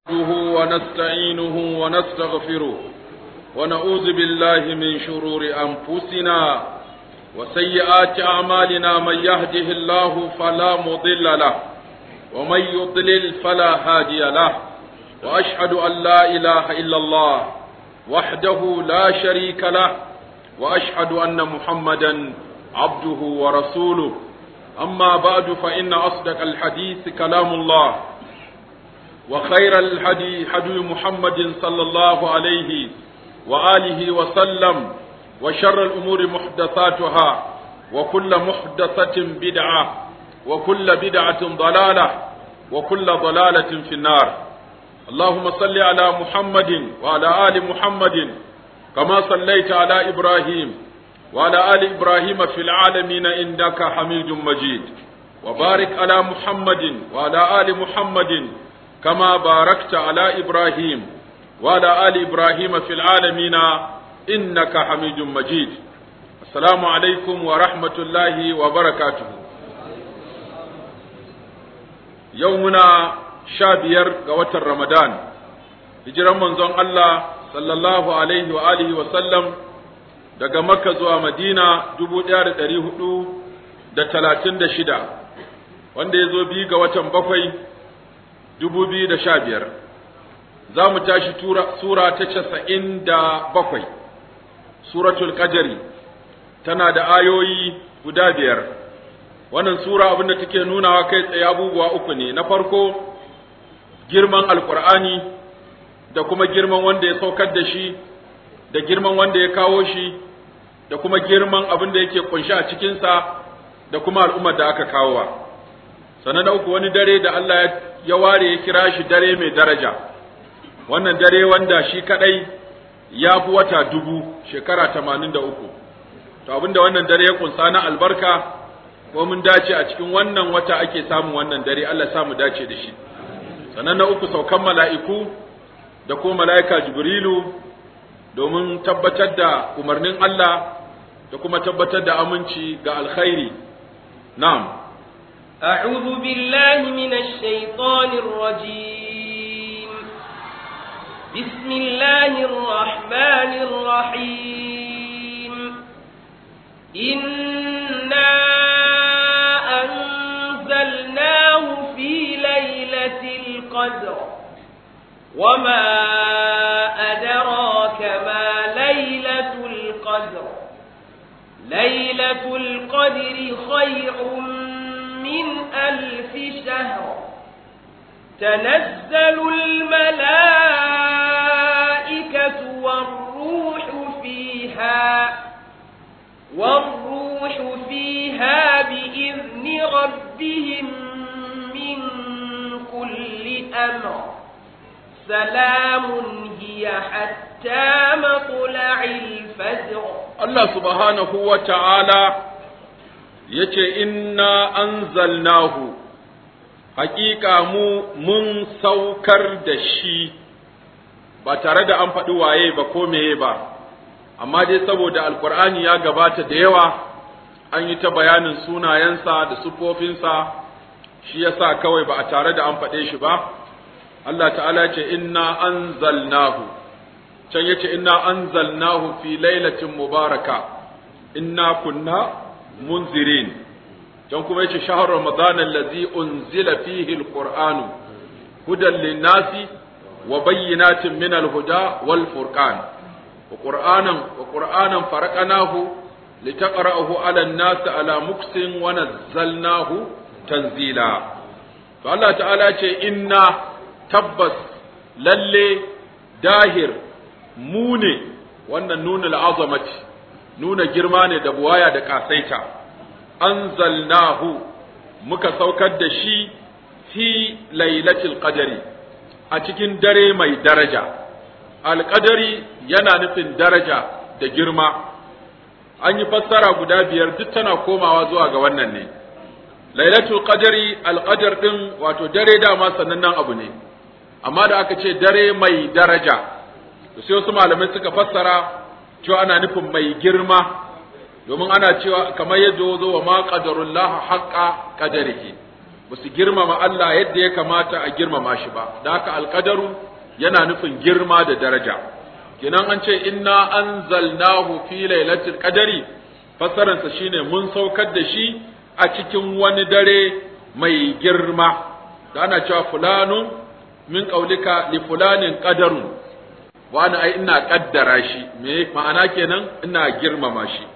نحمده ونستعينه ونستغفره ونعوذ بالله من شرور أنفسنا وسيئات أعمالنا من يهده الله فلا مضل له ومن يضلل فلا هادي له وأشهد أن لا إله إلا الله وحده لا شريك له وأشهد أن محمدا عبده ورسوله أما بعد فإن أصدق الحديث كلام الله وخير الهدي هدي محمد صلى الله عليه وآله وسلم وشر الأمور محدثاتها وكل محدثة بدعة وكل بدعة ضلالة وكل ضلالة في النار اللهم صل على محمد وعلى آل محمد كما صليت على إبراهيم وعلى آل إبراهيم في العالمين إنك حميد مجيد وبارك على محمد وعلى آل محمد كما باركت على إبراهيم وعلى آل إبراهيم في العالمين إنك حميد مجيد السلام عليكم ورحمة الله وبركاته يومنا شابير قوة رمضان هجرا منزون الله صلى الله عليه وآله وسلم daga Makka zuwa Madina dubu ɗaya da ɗari hudu da talatin da shida wanda ya zo biyu ga watan bakwai dubu biyu da sha biyar za mu tashi sura ta casa'in da bakwai suratul qadari tana da ayoyi guda biyar wannan sura abinda take nunawa kai tsaye abubuwa uku ne na farko girman alkur'ani da kuma girman wanda ya saukar da shi da girman wanda ya kawo shi da kuma girman abin da yake kunshi a cikinsa da kuma al'ummar da aka kawowa sannan na uku wani dare da Allah ya ware ya kira shi dare mai daraja wannan dare wanda shi kadai ya fi wata dubu shekara tamanin da uku to abinda wannan dare ya kunsa na albarka ko mun dace a cikin wannan wata ake samun wannan dare Allah samu dace da shi sannan na uku saukan mala'iku da ko mala'ika jibrilu domin tabbatar da umarnin Allah da kuma tabbatar da aminci ga alkhairi na'am أعوذ بالله من الشيطان الرجيم بسم الله الرحمن الرحيم إنا أنزلناه في ليلة القدر وما أدراك ما ليلة القدر ليلة القدر خير من ألف شهر تنزل الملائكة والروح فيها والروح فيها بإذن ربهم من كل أمر سلام هي حتى مطلع الفجر الله سبحانه وتعالى yace inna anzalnahu haƙiƙa mu mun saukar da shi ba tare da an faɗi waye ba ko meye ba amma dai saboda alkur'ani ya gabata da yawa an yi ta bayanin sunayensa da sufofinsa shi yasa kawai ba a tare da an faɗe shi ba Allah ta'ala ce inna anzalnahu can yace inna anzalnahu fi lailatin mubaraka inna kunna munzirin can kuma yace shahar ramadan allazi unzila fihi alqur'anu hudan linnasi wa bayyinatin min alhuda wal furqan wa qur'anan wa qur'anan faraqnahu litaqra'ahu 'ala an-nas 'ala muksin wa nazzalnahu tanzila to Allah ta'ala ce inna tabbas lalle dahir mu ne wannan nunul azamati nuna girma ne da buwaya da kasaita anzalnahu muka saukar da shi fi lailatul qadari a cikin dare mai daraja alqadari yana nufin daraja da girma an yi fassara guda biyar duk tana komawa zuwa ga wannan ne lailatul qadari alqadar din wato dare dama sanannen abu ne amma da aka ce dare mai daraja sai wasu malamai suka fassara cewa ana nufin mai girma domin ana cewa kamar yadda zo wa ma qadarullah haqqa qadarihi ba su girmama Allah yadda ya kamata a girmama shi ba da haka alƙadaru yana nufin girma da daraja kenan an ce inna anzalnahu fi lailatul qadari fasaransa shine mun saukar da shi a cikin wani dare mai girma da ana cewa fulanun min qaulika li fulanin qadarun wa ana ai ina kaddara shi me ma'ana kenan ina girmama shi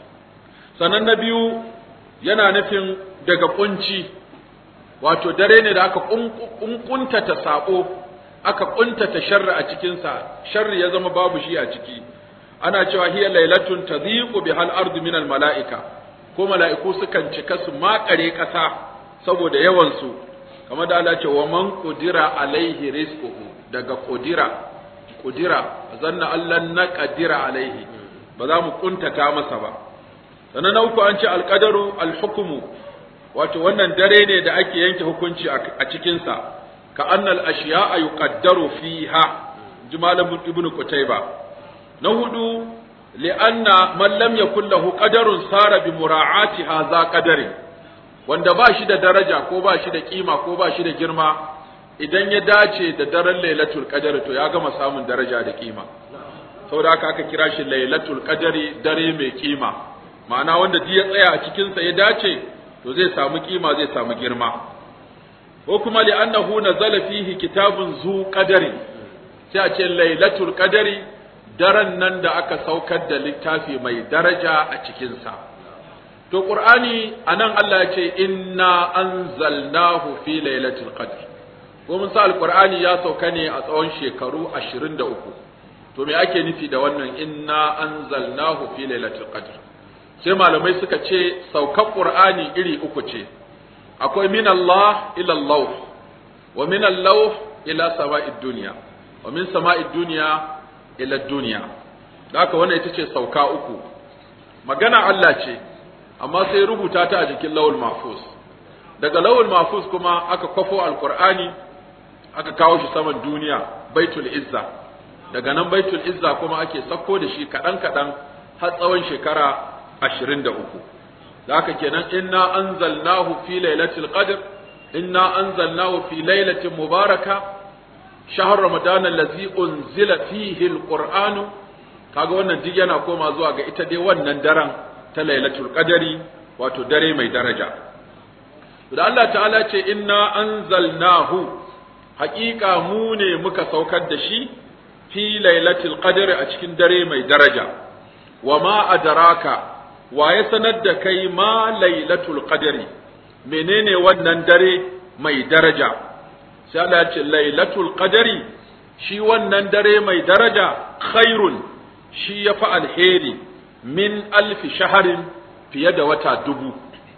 sannan na biyu yana nufin daga kunci wato dare ne da aka kuntata sako aka kuntata sharri a cikinsa sharri ya zama babu shi a ciki ana cewa hiya lailatun tadhiqu bihal ardu min al malaika ko mala'iku sukan cika su makare kasa saboda yawan su kamar da Allah ce wa man qudira alaihi rizquhu daga qudira qudira zanna Allah na qadira alaihi ba za mu kuntata masa ba sannan na uku an ce alqadaru alhukmu wato wannan dare ne da ake yanke hukunci a cikinsa ka annal ashiya'a yuqaddaru fiha jimalan ibn qutayba na hudu li'anna man lam yakul lahu qadarun sara bi mura'ati hadha qadari wanda ba shi da daraja ko ba shi da kima ko ba shi da girma idan ya dace da daren lailatul qadar to ya gama samun daraja da kima saboda haka aka kira shi lailatul qadari dare mai kima ma'ana wanda duk ya tsaya a cikin sa ya dace to zai samu kima zai samu girma ko kuma li annahu nazala fihi kitabun zu qadari sai a ce lailatul qadari daren nan da aka saukar da littafi mai daraja a cikin sa to qur'ani anan Allah ya ce inna anzalnahu fi lailatul qadr ko mun sa alqur'ani ya sauka ne a tsawon shekaru 23 to me ake nufi da wannan inna anzalnahu fi lailatul qadr sai malamai suka ce saukar qur'ani iri uku ce akwai min Allah ila Allah wa min Allah ila sama'id dunya wa min sama'id dunya ila dunya haka wannan ita ce sauka uku magana Allah ce amma sai rubuta ta a jikin lawul mahfuz daga lawul mahfuz kuma aka kwafo alqur'ani aka kawo shi saman duniya baitul izza daga nan baitul izza kuma ake sako da shi kadan kadan har tsawon shekara 23 da haka kenan inna anzalnahu fi lailatul qadr inna anzalnahu fi lailatin mubaraka shahr ramadan allazi unzila fihi alquran kaga wannan duk yana koma zuwa ga ita dai wannan daren ta lailatul qadari wato dare mai daraja da Allah ta'ala ce inna anzalnahu haƙiƙa mu ne muka saukar da shi fi lailatul qadri a cikin dare mai daraja wa ma adraka wa ya sanar da kai ma lailatul qadri menene wannan dare mai daraja sai Allah ya ce lailatul qadri shi wannan dare mai daraja khairun shi ya fi alheri min alfi shaharin fiye da wata dubu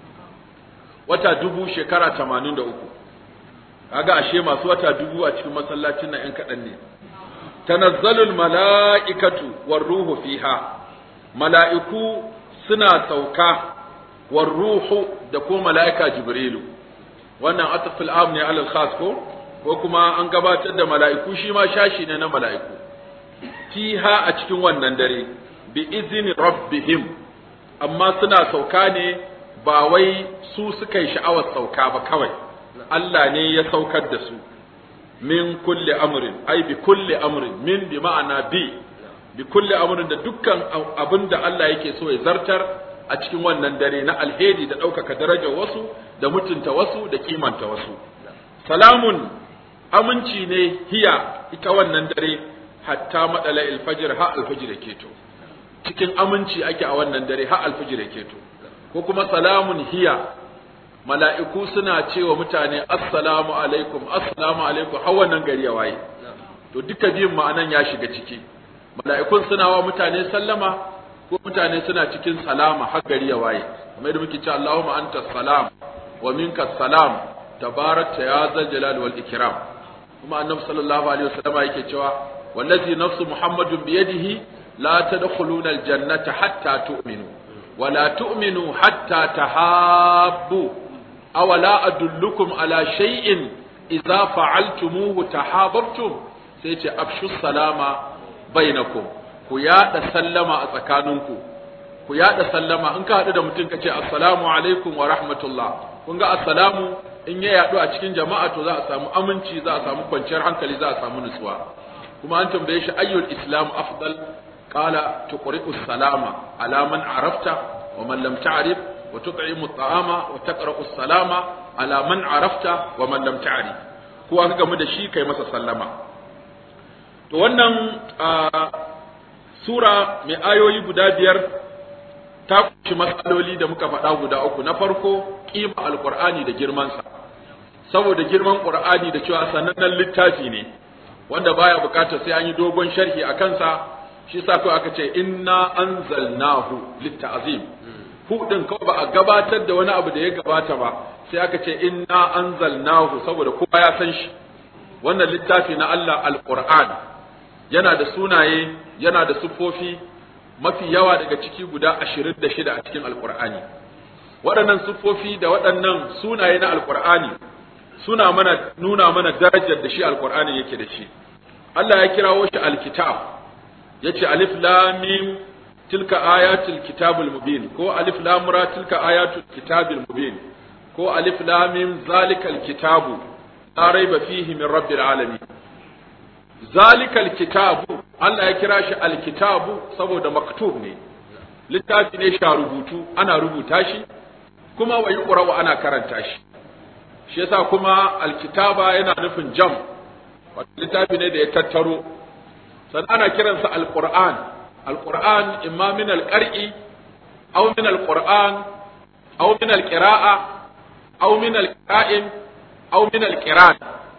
wata dubu shekara tamanin da uku kaga ashe masu wata dubu a cikin masallacin nan ‘yan kaɗan ne tanazzalul mala'ikatu war ruhu fiha mala'iku suna sauka war ruhu da ko mala'ika jibrilu wannan atafil am ne alal khas ko ko kuma an gabatar da mala'iku shi ma shashi ne na mala'iku fiha a cikin wannan dare bi izini rabbihim amma suna sauka ne ba wai su suka yi sha'awar sauka ba kawai Allah ne ya saukar da su min kulli amrin ai bi kulli amrin min bi ma'ana bi bi kulli amrin da dukkan abin da Allah yake so ya zartar a cikin wannan dare na alheri da ɗaukaka darajar wasu da mutunta wasu da kimanta wasu salamun aminci ne hiya ita wannan dare hatta madala alfajir ha alfajir keto cikin aminci ake a wannan dare ha alfajir keto ko kuma salamun hiya mala'iku suna cewa mutane assalamu alaikum assalamu alaikum har wannan gari ya waye to duka biyun ma'anan ya shiga ciki mala'ikun suna wa mutane sallama ko mutane suna cikin salama har gari ya waye kamar yadda muke cewa Allahumma anta salam wa minka salam tabarakta ya zal jalal wal ikram kuma annabi sallallahu alaihi wasallam yake cewa wallazi nafsu muhammadun biyadihi la tadkhuluna aljannata hatta tu'minu wa la tu'minu hatta tahabbu aw la adullukum ala shay'in idza fa'altumuhu tahabbtum sai ce afshu salama bainakum ku yada sallama a tsakaninku ku yada sallama in ka haɗu da mutum ka ce assalamu alaikum wa rahmatullah kun ga assalamu in ya yaɗu a cikin jama'a to za a samu aminci za a samu kwanciyar hankali za a samu nutsuwa kuma an tambaye shi ayyul islam afdal qala tuqri'u salama ala man arafta wa man lam ta'rif wa tut'imu at'ama wa taqra'u salama ala man arafta wa man lam ta'rif ko aka gamu da shi kai masa sallama to wannan sura mai ayoyi guda biyar ta kunshi matsaloli da muka faɗa guda uku na farko kima alqur'ani da girmansa saboda girman qur'ani da cewa sanannen littafi ne wanda baya bukatar sai an yi dogon sharhi a kansa shi yasa kawai aka ce inna anzalnahu litta'zim hu din kawai ba a gabatar da wani abu da ya gabata ba sai aka ce inna anzalnahu saboda kowa ya san shi wannan littafi na Allah alquran yana da sunaye yana da sufofi mafi yawa daga ciki guda ashirin da shida a cikin alqur'ani waɗannan sufofi da waɗannan sunaye na alqur'ani suna mana nuna mana darajar da shi alqur'ani yake da shi Allah ya kirawo shi alkitab yace alif lam mim tilka ayatul kitabul mubin ko alif lam ra tilka ayatul kitabil mubin ko alif lam mim zalikal kitabu la raiba fihi min rabbil alamin zalikal kitabu Allah ya kira shi alkitabu saboda maktub ne littafi ne sha rubutu ana rubuta shi kuma wa yuqra ana karanta shi shi yasa kuma alkitaba yana nufin jam wato littafi ne da ya tattaro sannan ana kiransa alquran alquran imma min alqar'i aw min alquran aw min alqira'a aw min alqa'im aw min alqiran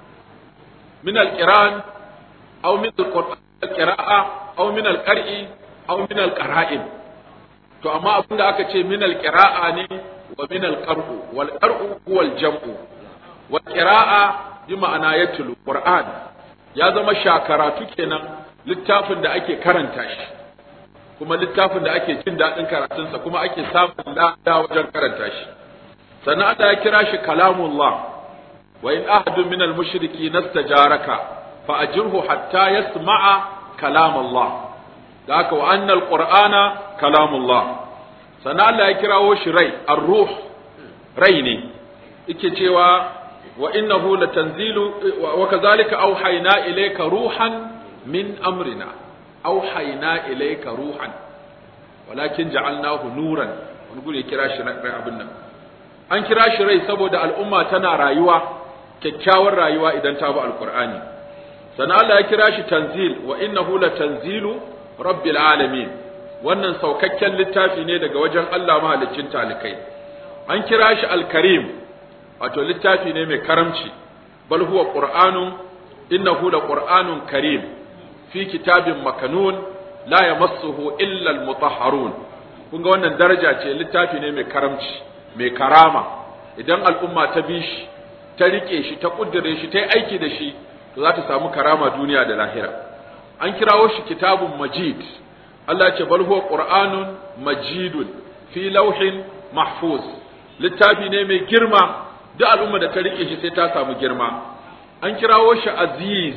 min alqiran aw min alqira'a aw min alqar'i aw min alqara'im to amma abinda aka ce min alqira'a ne wa min alqar'u wal qar'u huwa aljam'u wal qira'a bi ma'ana yatlu qur'an ya zama shakaratu kenan littafin da ake karanta shi kuma littafin da ake jin daɗin karatunsa kuma ake samun lada wajen karanta shi sannan Allah ya kira shi kalamullah wa in ahadun min al-mushriki nastajaraka fa ajirhu hatta yasma'a kalam Allah da haka wa annal qur'ana kalamullah sannan Allah ya kirawo shi rai ar-ruh rai ne yake cewa wa innahu latanzilu wa kadhalika awhayna ilayka ruhan min amrina awhayna ilayka ruhan walakin ja'alnahu nuran wani gure ya kira shi rai abin nan an kira shi rai saboda al'umma tana rayuwa kyakkyawar rayuwa idan ta bi alqur'ani sannan Allah ya kira shi tanzil wa innahu latanzilu rabbil alamin wannan saukakken littafi ne daga wajen Allah mahaliccin talikai an kira shi alkarim wato littafi ne mai karamci bal huwa qur'anun innahu la qur'anun karim fi kitabin makanun la yamassuhu illa almutahharun kun ga wannan daraja ce littafi ne mai karamci mai karama idan al'umma ta bi shi ta rike shi ta kuddure shi ta yi aiki da shi to za ta samu karama duniya da lahira an kirawo shi kitabun majid Allah ce bal huwa qur'anun majidun fi lauhin mahfuz littafi ne mai girma duk al'umma da ta rike shi sai ta samu girma an kirawo shi aziz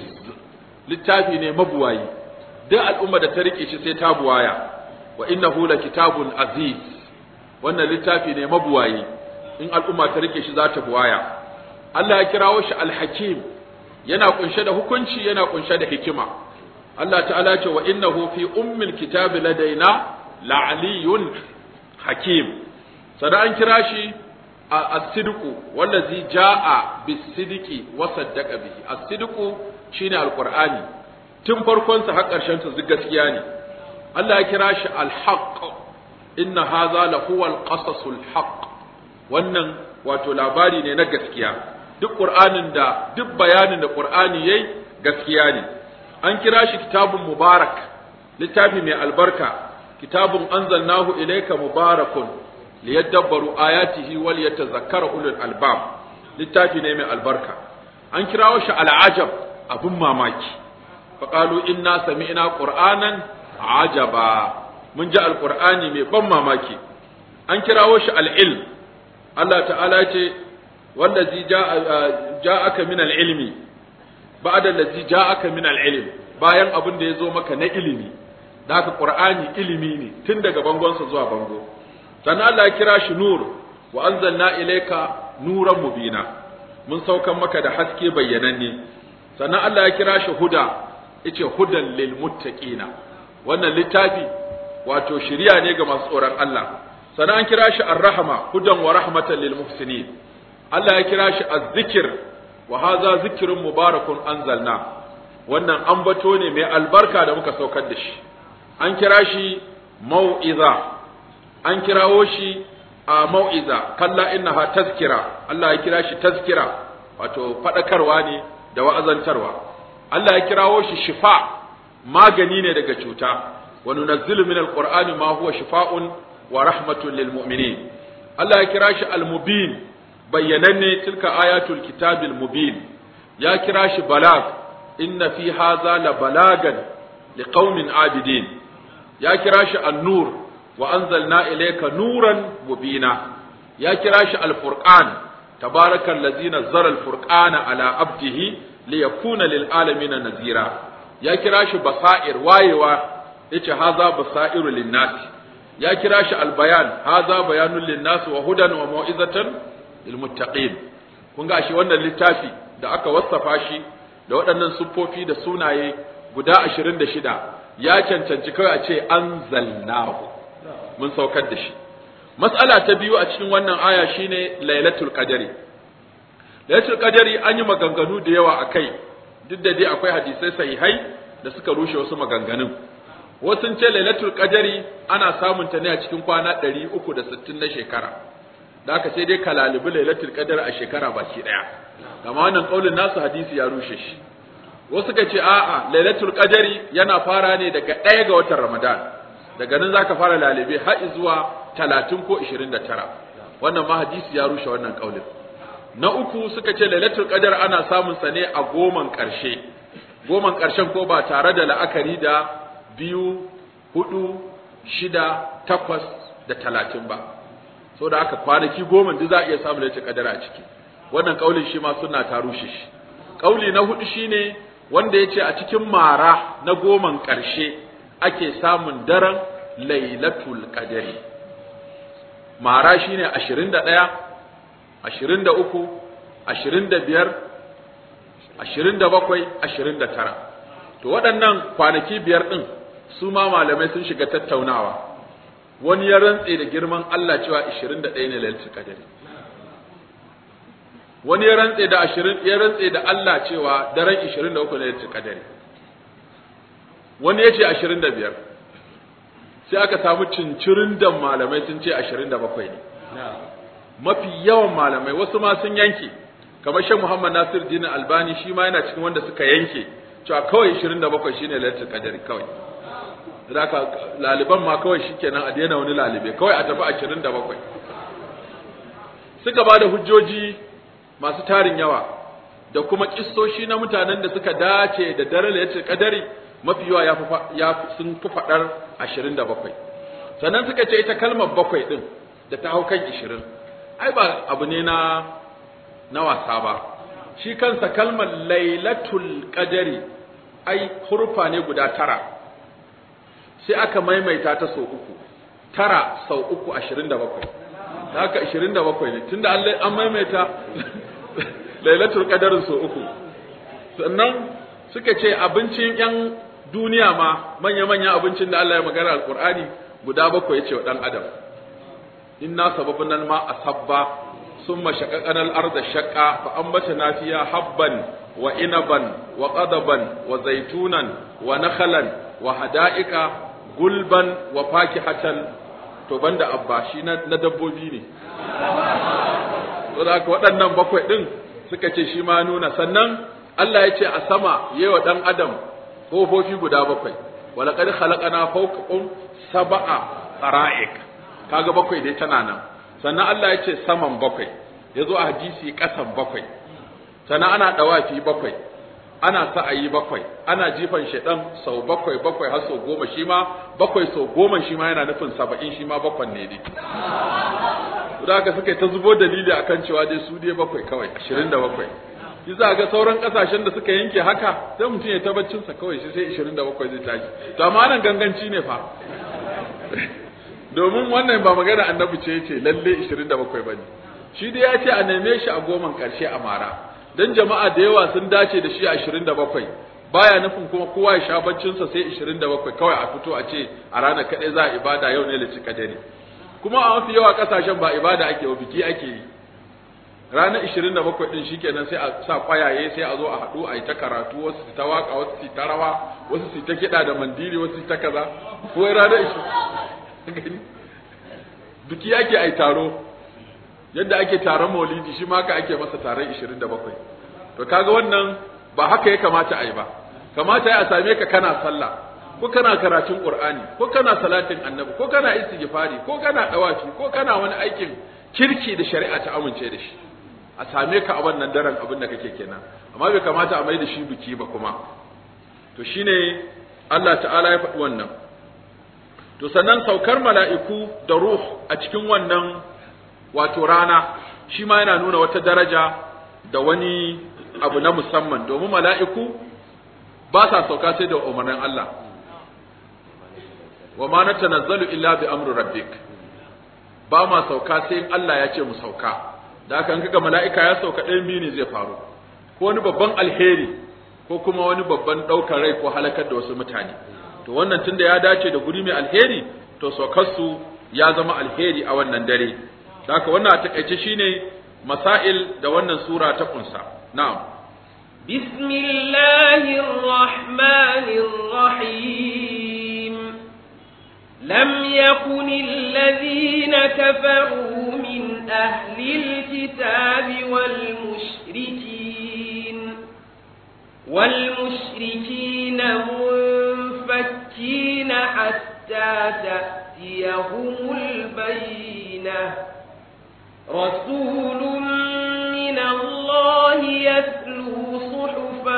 littafi ne mabuwayi duk al'umma da ta rike shi sai ta buwaya wa innahu la kitabun aziz wannan littafi ne mabuwayi in al'umma ta rike shi za ta buwaya Allah ya kirawo shi alhakim yana kunshe da hukunci yana kunshe da hikima Allah ta'ala ce wa innahu fi ummil kitabi ladaina la'aliyun hakim sada an kira shi as-sidqu wallazi jaa bis-sidqi wa saddaqa bihi as-sidqu shine alqur'ani tun farkon sa har karshen sa duk gaskiya ne Allah ya kira shi al-haqq inna hadha la huwa al-qasasul haqq wannan wato labari ne na gaskiya duk qur'anin da duk bayanin da qur'ani yayi gaskiya ne an kira shi kitabun mubarak littafi mai albarka kitabun anzalnahu ilayka mubarakun liyadabbaru ayatihi wal yatazakkara ulul albab littafi ne mai albarka an kirawo shi al'ajab abun mamaki faqalu inna sami'na qur'anan ajaba mun ji alqur'ani mai ban mamaki an kirawo shi al'ilm Allah ta'ala ce wallazi ja'aka min al-ilmi ba'da allazi ja'aka min al-ilm bayan abin da ya zo maka na ilimi da haka qur'ani ilimi ne tun daga bangonsa zuwa bango sannan Allah ya kira shi nur wa anzalna ilayka nuran mubina mun saukan maka da haske bayyananne sannan Allah ya kira shi huda yace hudan lil muttaqina wannan littafi wato shiriya ne ga masu tsoron Allah sannan an kira shi ar-rahma hudan wa rahmatan lil muhsinin Allah ya kira shi az-zikr wa hadha zikrun mubarakun anzalna wannan ambato ne mai albarka da muka saukar da shi an kira shi mau'iza an kirawo shi a mau'iza kalla innaha tazkira Allah ya kira shi tazkira wato fadakarwa ne da wa'azantarwa Allah ya kirawo shi shifa magani ne daga cuta wa nunazzilu min alqur'ani ma huwa shifaa'un wa rahmatun lil mu'minin Allah ya kira shi al-mubin bayyananne tilka ayatul kitabil mubin ya kira shi balag inna fi hadha la balagan liqaumin abidin ya kira shi an-nur wa anzalna ilayka nuran mubina ya kira shi al-furqan tabarakal ladzi nazzala al-furqana ala abdihi liyakuna lil alamin nazira ya kira shi basair wayewa yace haza basairu lin nas ya kira shi al-bayan haza bayanun lin nas wa hudan wa mau'izatan lil muttaqin kun ga shi wannan littafi da aka wassafa shi da waɗannan siffofi da sunaye guda ashirin da shida ya cancanci kawai a ce an zalnahu mun saukar da shi mas'ala ta biyu a cikin wannan aya shine lailatul qadari lailatul qadari an yi maganganu da yawa a kai duk da dai akwai hadisai sahihai da suka rushe wasu maganganun wasu ce lailatul qadari ana samun ta ne a cikin kwana 360 na shekara da haka sai dai kalalibi lailatul qadar a shekara baki daya kama wannan kaulin nasu hadisi ya rushe shi wasu ka ce a'a lailatul qadari yana fara ne daga ɗaya ga watan ramadan daga nan zaka fara lalibe har zuwa 30 ko 29 wannan ma hadisi ya rushe wannan kaulin na uku suka ce lailatul qadar ana samun sa ne a goman karshe goman karshen ko ba tare da la'akari da biyu hudu shida takwas da talatin ba so da aka kwanaki goma duk za a iya samun lailatul qadar a ciki wannan kaulin shi ma suna ta rushe shi kauli na hudu shine wanda yace a cikin mara na goman karshe ake samun daren lailatul qadari mara shine 21 23 25 27 29 to waɗannan kwanaki biyar ɗin su ma malamai sun shiga tattaunawa wani ya rantse da girman Allah cewa 21 ne lailatul qadari wani ya rantse da 20 ya rantse da Allah cewa daren 23 ne lailatul qadari wani ya ce 25 sai aka samu cincirin da malamai sun ce 27 ne mafi yawan malamai wasu ma sun yanke kamar shan Muhammad Nasir Dinin Albani shi ma yana cikin wanda suka yanke cewa kawai 27 shine lailatul qadari kawai zaka laliban ma kawai shikenan a daina wani lalibe kawai a tafi 27 suka ba da hujjoji masu tarin yawa da kuma kissoshi na mutanen da suka dace da dare lailatul qadari mafi yawa ya sun fi fadar 27 sannan suka ce ita kalmar bakwai din da ta hau kan 20 ai ba abu ne na na wasa ba shi kansa kalmar lailatul qadari ai hurfa ne guda tara sai aka maimaita ta sau uku tara sau uku ashirin da bakwai da haka ashirin da bakwai ne tunda an maimaita lailatul qadarin sau uku sannan suka ce abincin yan duniya ma manya-manyan abincin da Allah ya magana alqur'ani guda bakwai yace wa dan adam inna sababna ma asabba summa shaqaqana al-ardha shaqqa fa ambatna fiha habban wa inaban wa qadaban wa zaitunan wa nakhalan wa hada'ika gulban wa fakihatan to banda abba shi na, na dabbobi ne saboda waɗannan bakwai ɗin suka ce shi ma nuna sannan Allah ya ce a sama yi wa ɗan adam kofofi guda bakwai walaƙar halakana fawqakum sab'a tsara'ik kaga bakwai dai tana nan sannan Allah ya ce saman bakwai ya zo a hadisi ƙasan bakwai sannan ana ɗawafi bakwai ana sa'ayi bakwai ana jifan shaidan sau bakwai bakwai har sau goma shi ma bakwai sau goma shi ma yana nufin saba'in shi ma bakwan ne dai da haka suka ta zubo dalili akan cewa dai su dai bakwai kawai ashirin da bakwai shi za ga sauran kasashen da suka yanke haka sai mutum ya tabbacin sa kawai shi sai ashirin da bakwai zai tashi to amma nan ganganci ne fa domin wannan ba magana annabi ce yace lalle ashirin da bakwai bane shi dai ya ce a neme shi a goman ƙarshe a mara dan jama'a da yawa sun dace da shi a 27 baya nufin kuma kowa ya sha baccinsa sai 27 kawai a fito a ce a ranar kaɗai za a ibada yau ne lici kadari kuma a mafi yawa ƙasashen ba ibada ake wa biki ake yi ranar 27 din shikenan sai a sa kwayaye sai a zo a haɗu a yi ta karatu wasu su ta waka wasu su ta rawa wasu su ta kiɗa da mandiri wasu su ta kaza ko ranar 20 biki ake ai taro yadda ake taron maulidi shi ma haka ake masa taron 27 to kaga wannan ba haka ya kamata a yi ba kamata ya same ka kana sallah ko kana karatun qur'ani ko kana salatin annabi ko kana istighfari ko kana dawafi ko kana wani aikin kirki da shari'a ta amince da shi a same ka a wannan daren abin da kake kenan amma bai kamata a mai da shi biki ba kuma to shine Allah ta'ala ya faɗi wannan to sannan saukar mala'iku da ruh a cikin wannan wato rana shi ma yana nuna wata daraja da wani abu na musamman domin mala'iku ba sa sauka sai da umarnin Allah wa ma natanazzalu illa bi amri rabbik ba ma sauka sai in Allah ya ce mu sauka da haka kaga mala'ika ya sauka ɗayan biyu ne zai faru ko wani babban alheri ko kuma wani babban ɗaukar rai ko halakar da wasu mutane to wannan tunda ya dace da guri mai alheri to saukarsu ya zama alheri a wannan dare da haka wannan a takaice shine masail da wannan sura ta kunsa na'am بسم الله الرحمن الرحيم لم يكن الذين كفروا من أهل الكتاب والمشركين والمشركين منفكين حتى تأتيهم البينة رسول من الله يتلو صحفا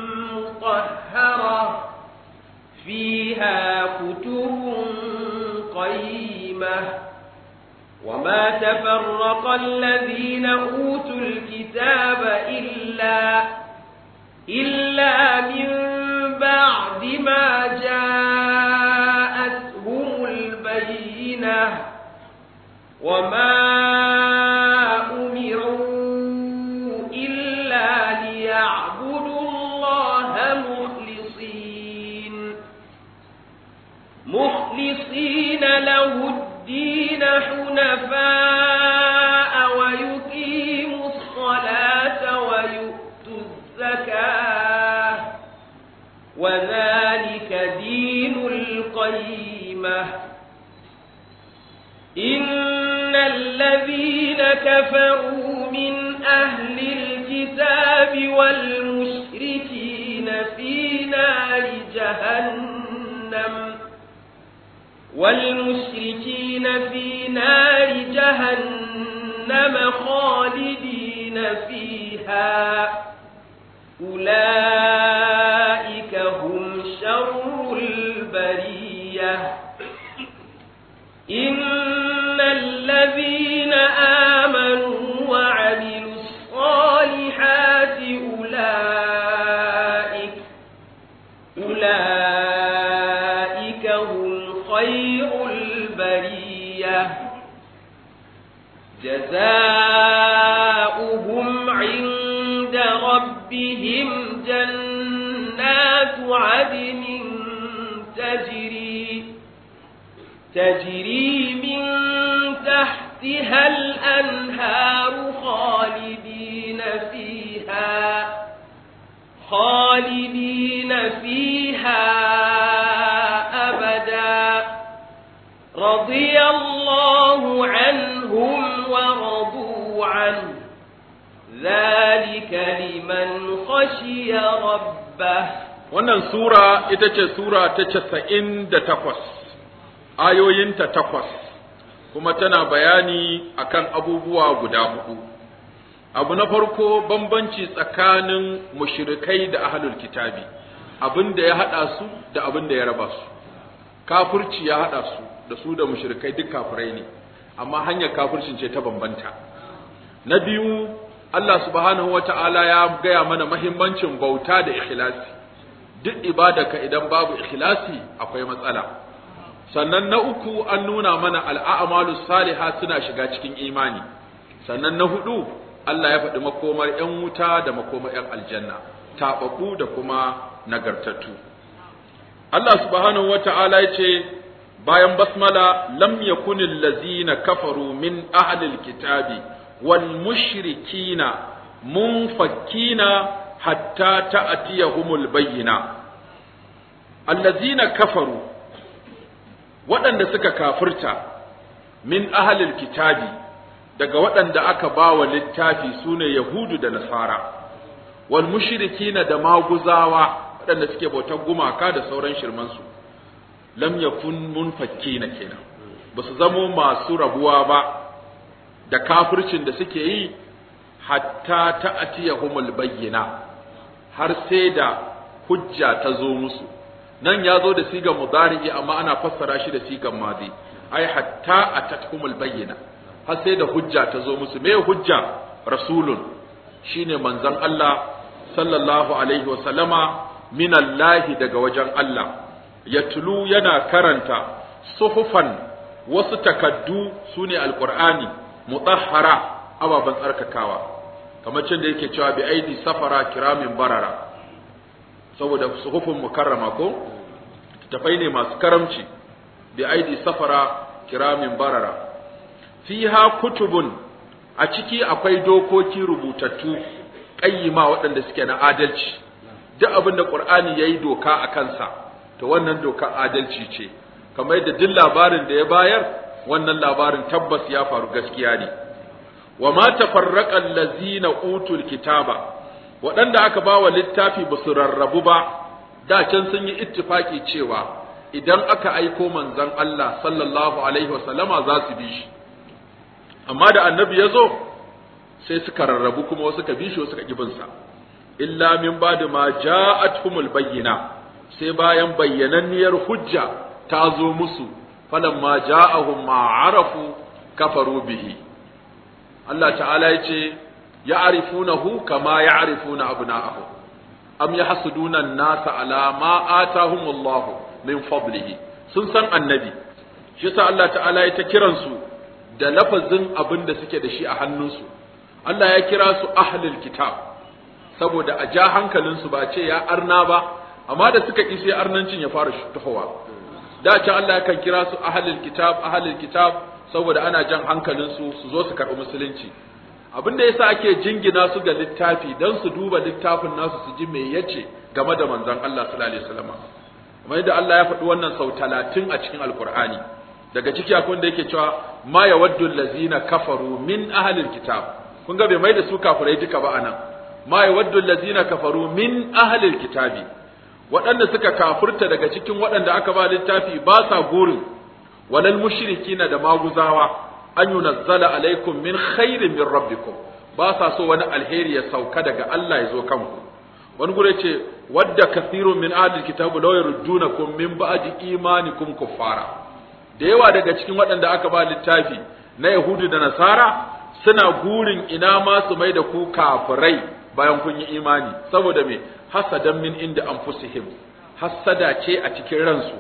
مطهرة فيها كتب قيمة وما تفرق الذين أوتوا الكتاب إلا إلا من بعد ما جاءتهم البينة وما أمروا إلا ليعبدوا الله مخلصين مخلصين له الدين حنفاء ويقيموا الصلاة ويؤتوا الزكاة وذلك دين القيمة إن الذين كفروا من أهل الكتاب والمشركين في نار جهنم والمشركين في نار جهنم خالدين فيها أولئك هم شر البرية إن الذين آمنوا وعملوا الصالحات أولئك أولئك هم خير البرية جزاؤهم عند ربهم جنات عدن تجري تجري من تحتها الأنهار خالدين فيها خالدين فيها أبدا رضي الله عنهم ورضوا عنه ذلك لمن خشي ربه wannan sura ita ce sura ta casa'in da takwas ayoyinta takwas kuma tana bayani akan abubuwa guda hudu abu na farko bambanci tsakanin mushrikai da ahlul kitabi abin da ya hada su da abin da ya raba su kafirci ya hada su da su da mushrikai duk kafirai ne amma hanyar kafircin ce ta bambanta na biyu Allah subhanahu wata'ala ya gaya mana mahimmancin bauta da ikhlasi duk ibadaka idan babu ikhlasi akwai matsala sannan na uku an nuna mana al'amalu saliha suna shiga cikin imani sannan na hudu Allah ya faɗi makomar ‘yan wuta da makomar ‘yan aljanna taɓaɓɓu da kuma nagartattu Allah subhanahu wa ta'ala ya ce bayan basmala lam yakunil lazina kafaru min ahlil kitabi wal mushrikina munfakkina hatta ta'tiyahumul bayyina allazina kafaru waɗanda suka kafirta min ahlil kitabi daga waɗanda aka ba wa littafi sune yahudu da nasara wal mushrikina da maguzawa waɗanda suke bautar gumaka da sauran shirmansu lam yakun munfakkina kenan ba su zamo masu rabuwa ba da kafircin da suke yi hatta ta'tiyahumul bayyina har sai da hujja ta zo musu nan ya zo da sigan mudari'i amma ana fassara shi da sigan madi ai hatta atathumul bayyina har sai da hujja ta zo musu me hujja rasulun shine manzon Allah sallallahu alaihi wa sallama min Allah daga wajen Allah yatlu yana karanta suhufan wasu takaddu sune alqur'ani mutahhara ababan tsarkakawa kamar cin da yake cewa bi aidi safara kiramin barara saboda suhufin mukarrama ko tafai ne masu karamci bi aidi safara kiramin barara fiha kutubun a ciki akwai dokoki rubutattu ƙayyima waɗanda suke na adalci duk abin da ƙur'ani ya yi doka a kansa to wannan doka adalci ce kamar yadda duk labarin da ya bayar wannan labarin tabbas ya faru gaskiya ne wa ma tafarraqa allazina utul kitaba waɗanda aka ba wa littafi ba su rarrabu ba da can sun yi ittifaki cewa idan aka aiko manzon Allah sallallahu alaihi wasallama za su bi shi amma da annabi ya zo sai suka rarrabu kuma wasu ka bi shi wasu ka kibinsa illa min ba'da ma ja'atuhumul bayyina sai bayan bayyananniyar hujja ta zo musu falamma ja'ahum ma arafu kafaru bihi Allah ta'ala ya ce ya'rifunahu kama ya'rifuna abna'ahum am yahsuduna an-nasa ala ma atahumullahu min fadlihi sun san annabi shi yasa Allah ta'ala ya ta kiransu da lafazin abin da suke da shi a hannunsu Allah ya kira su ahlul kitab saboda a ja hankalinsu ba ce ya arna ba amma da suka ƙi sai arnancin ya fara tuhowa da can Allah yakan kira su ahlul kitab ahlul kitab saboda ana jan hankalinsu su zo su karɓi musulunci abin da yasa ake jingina su ga littafi dan su duba littafin nasu su ji me yace game da manzon Allah sallallahu alaihi wasallam kamar yadda Allah ya faɗi wannan sau talatin a cikin alkur'ani daga ciki akwai wanda yake cewa ma yawaddu allazina kafaru min ahlil kitab kun ga bai mai da su kafirai duka ba anan ma yawaddu allazina kafaru min ahlil kitabi waɗanda suka kafirta daga cikin waɗanda aka ba littafi ba sa gurin walal mushrikina da maguzawa an yunazzala alaikum min khairin min rabbikum ba sa so wani alheri ya sauka daga Allah ya zo kanku wani gure ce wadda kathirun min ahlil kitabu law yurdunakum min ba'di imanikum kuffara da yawa daga cikin waɗanda aka ba littafi na yahudu da nasara suna gurin ina ma su mai da ku kafirai bayan kun yi imani saboda me hasadan min inda anfusihim hasada ce a cikin ransu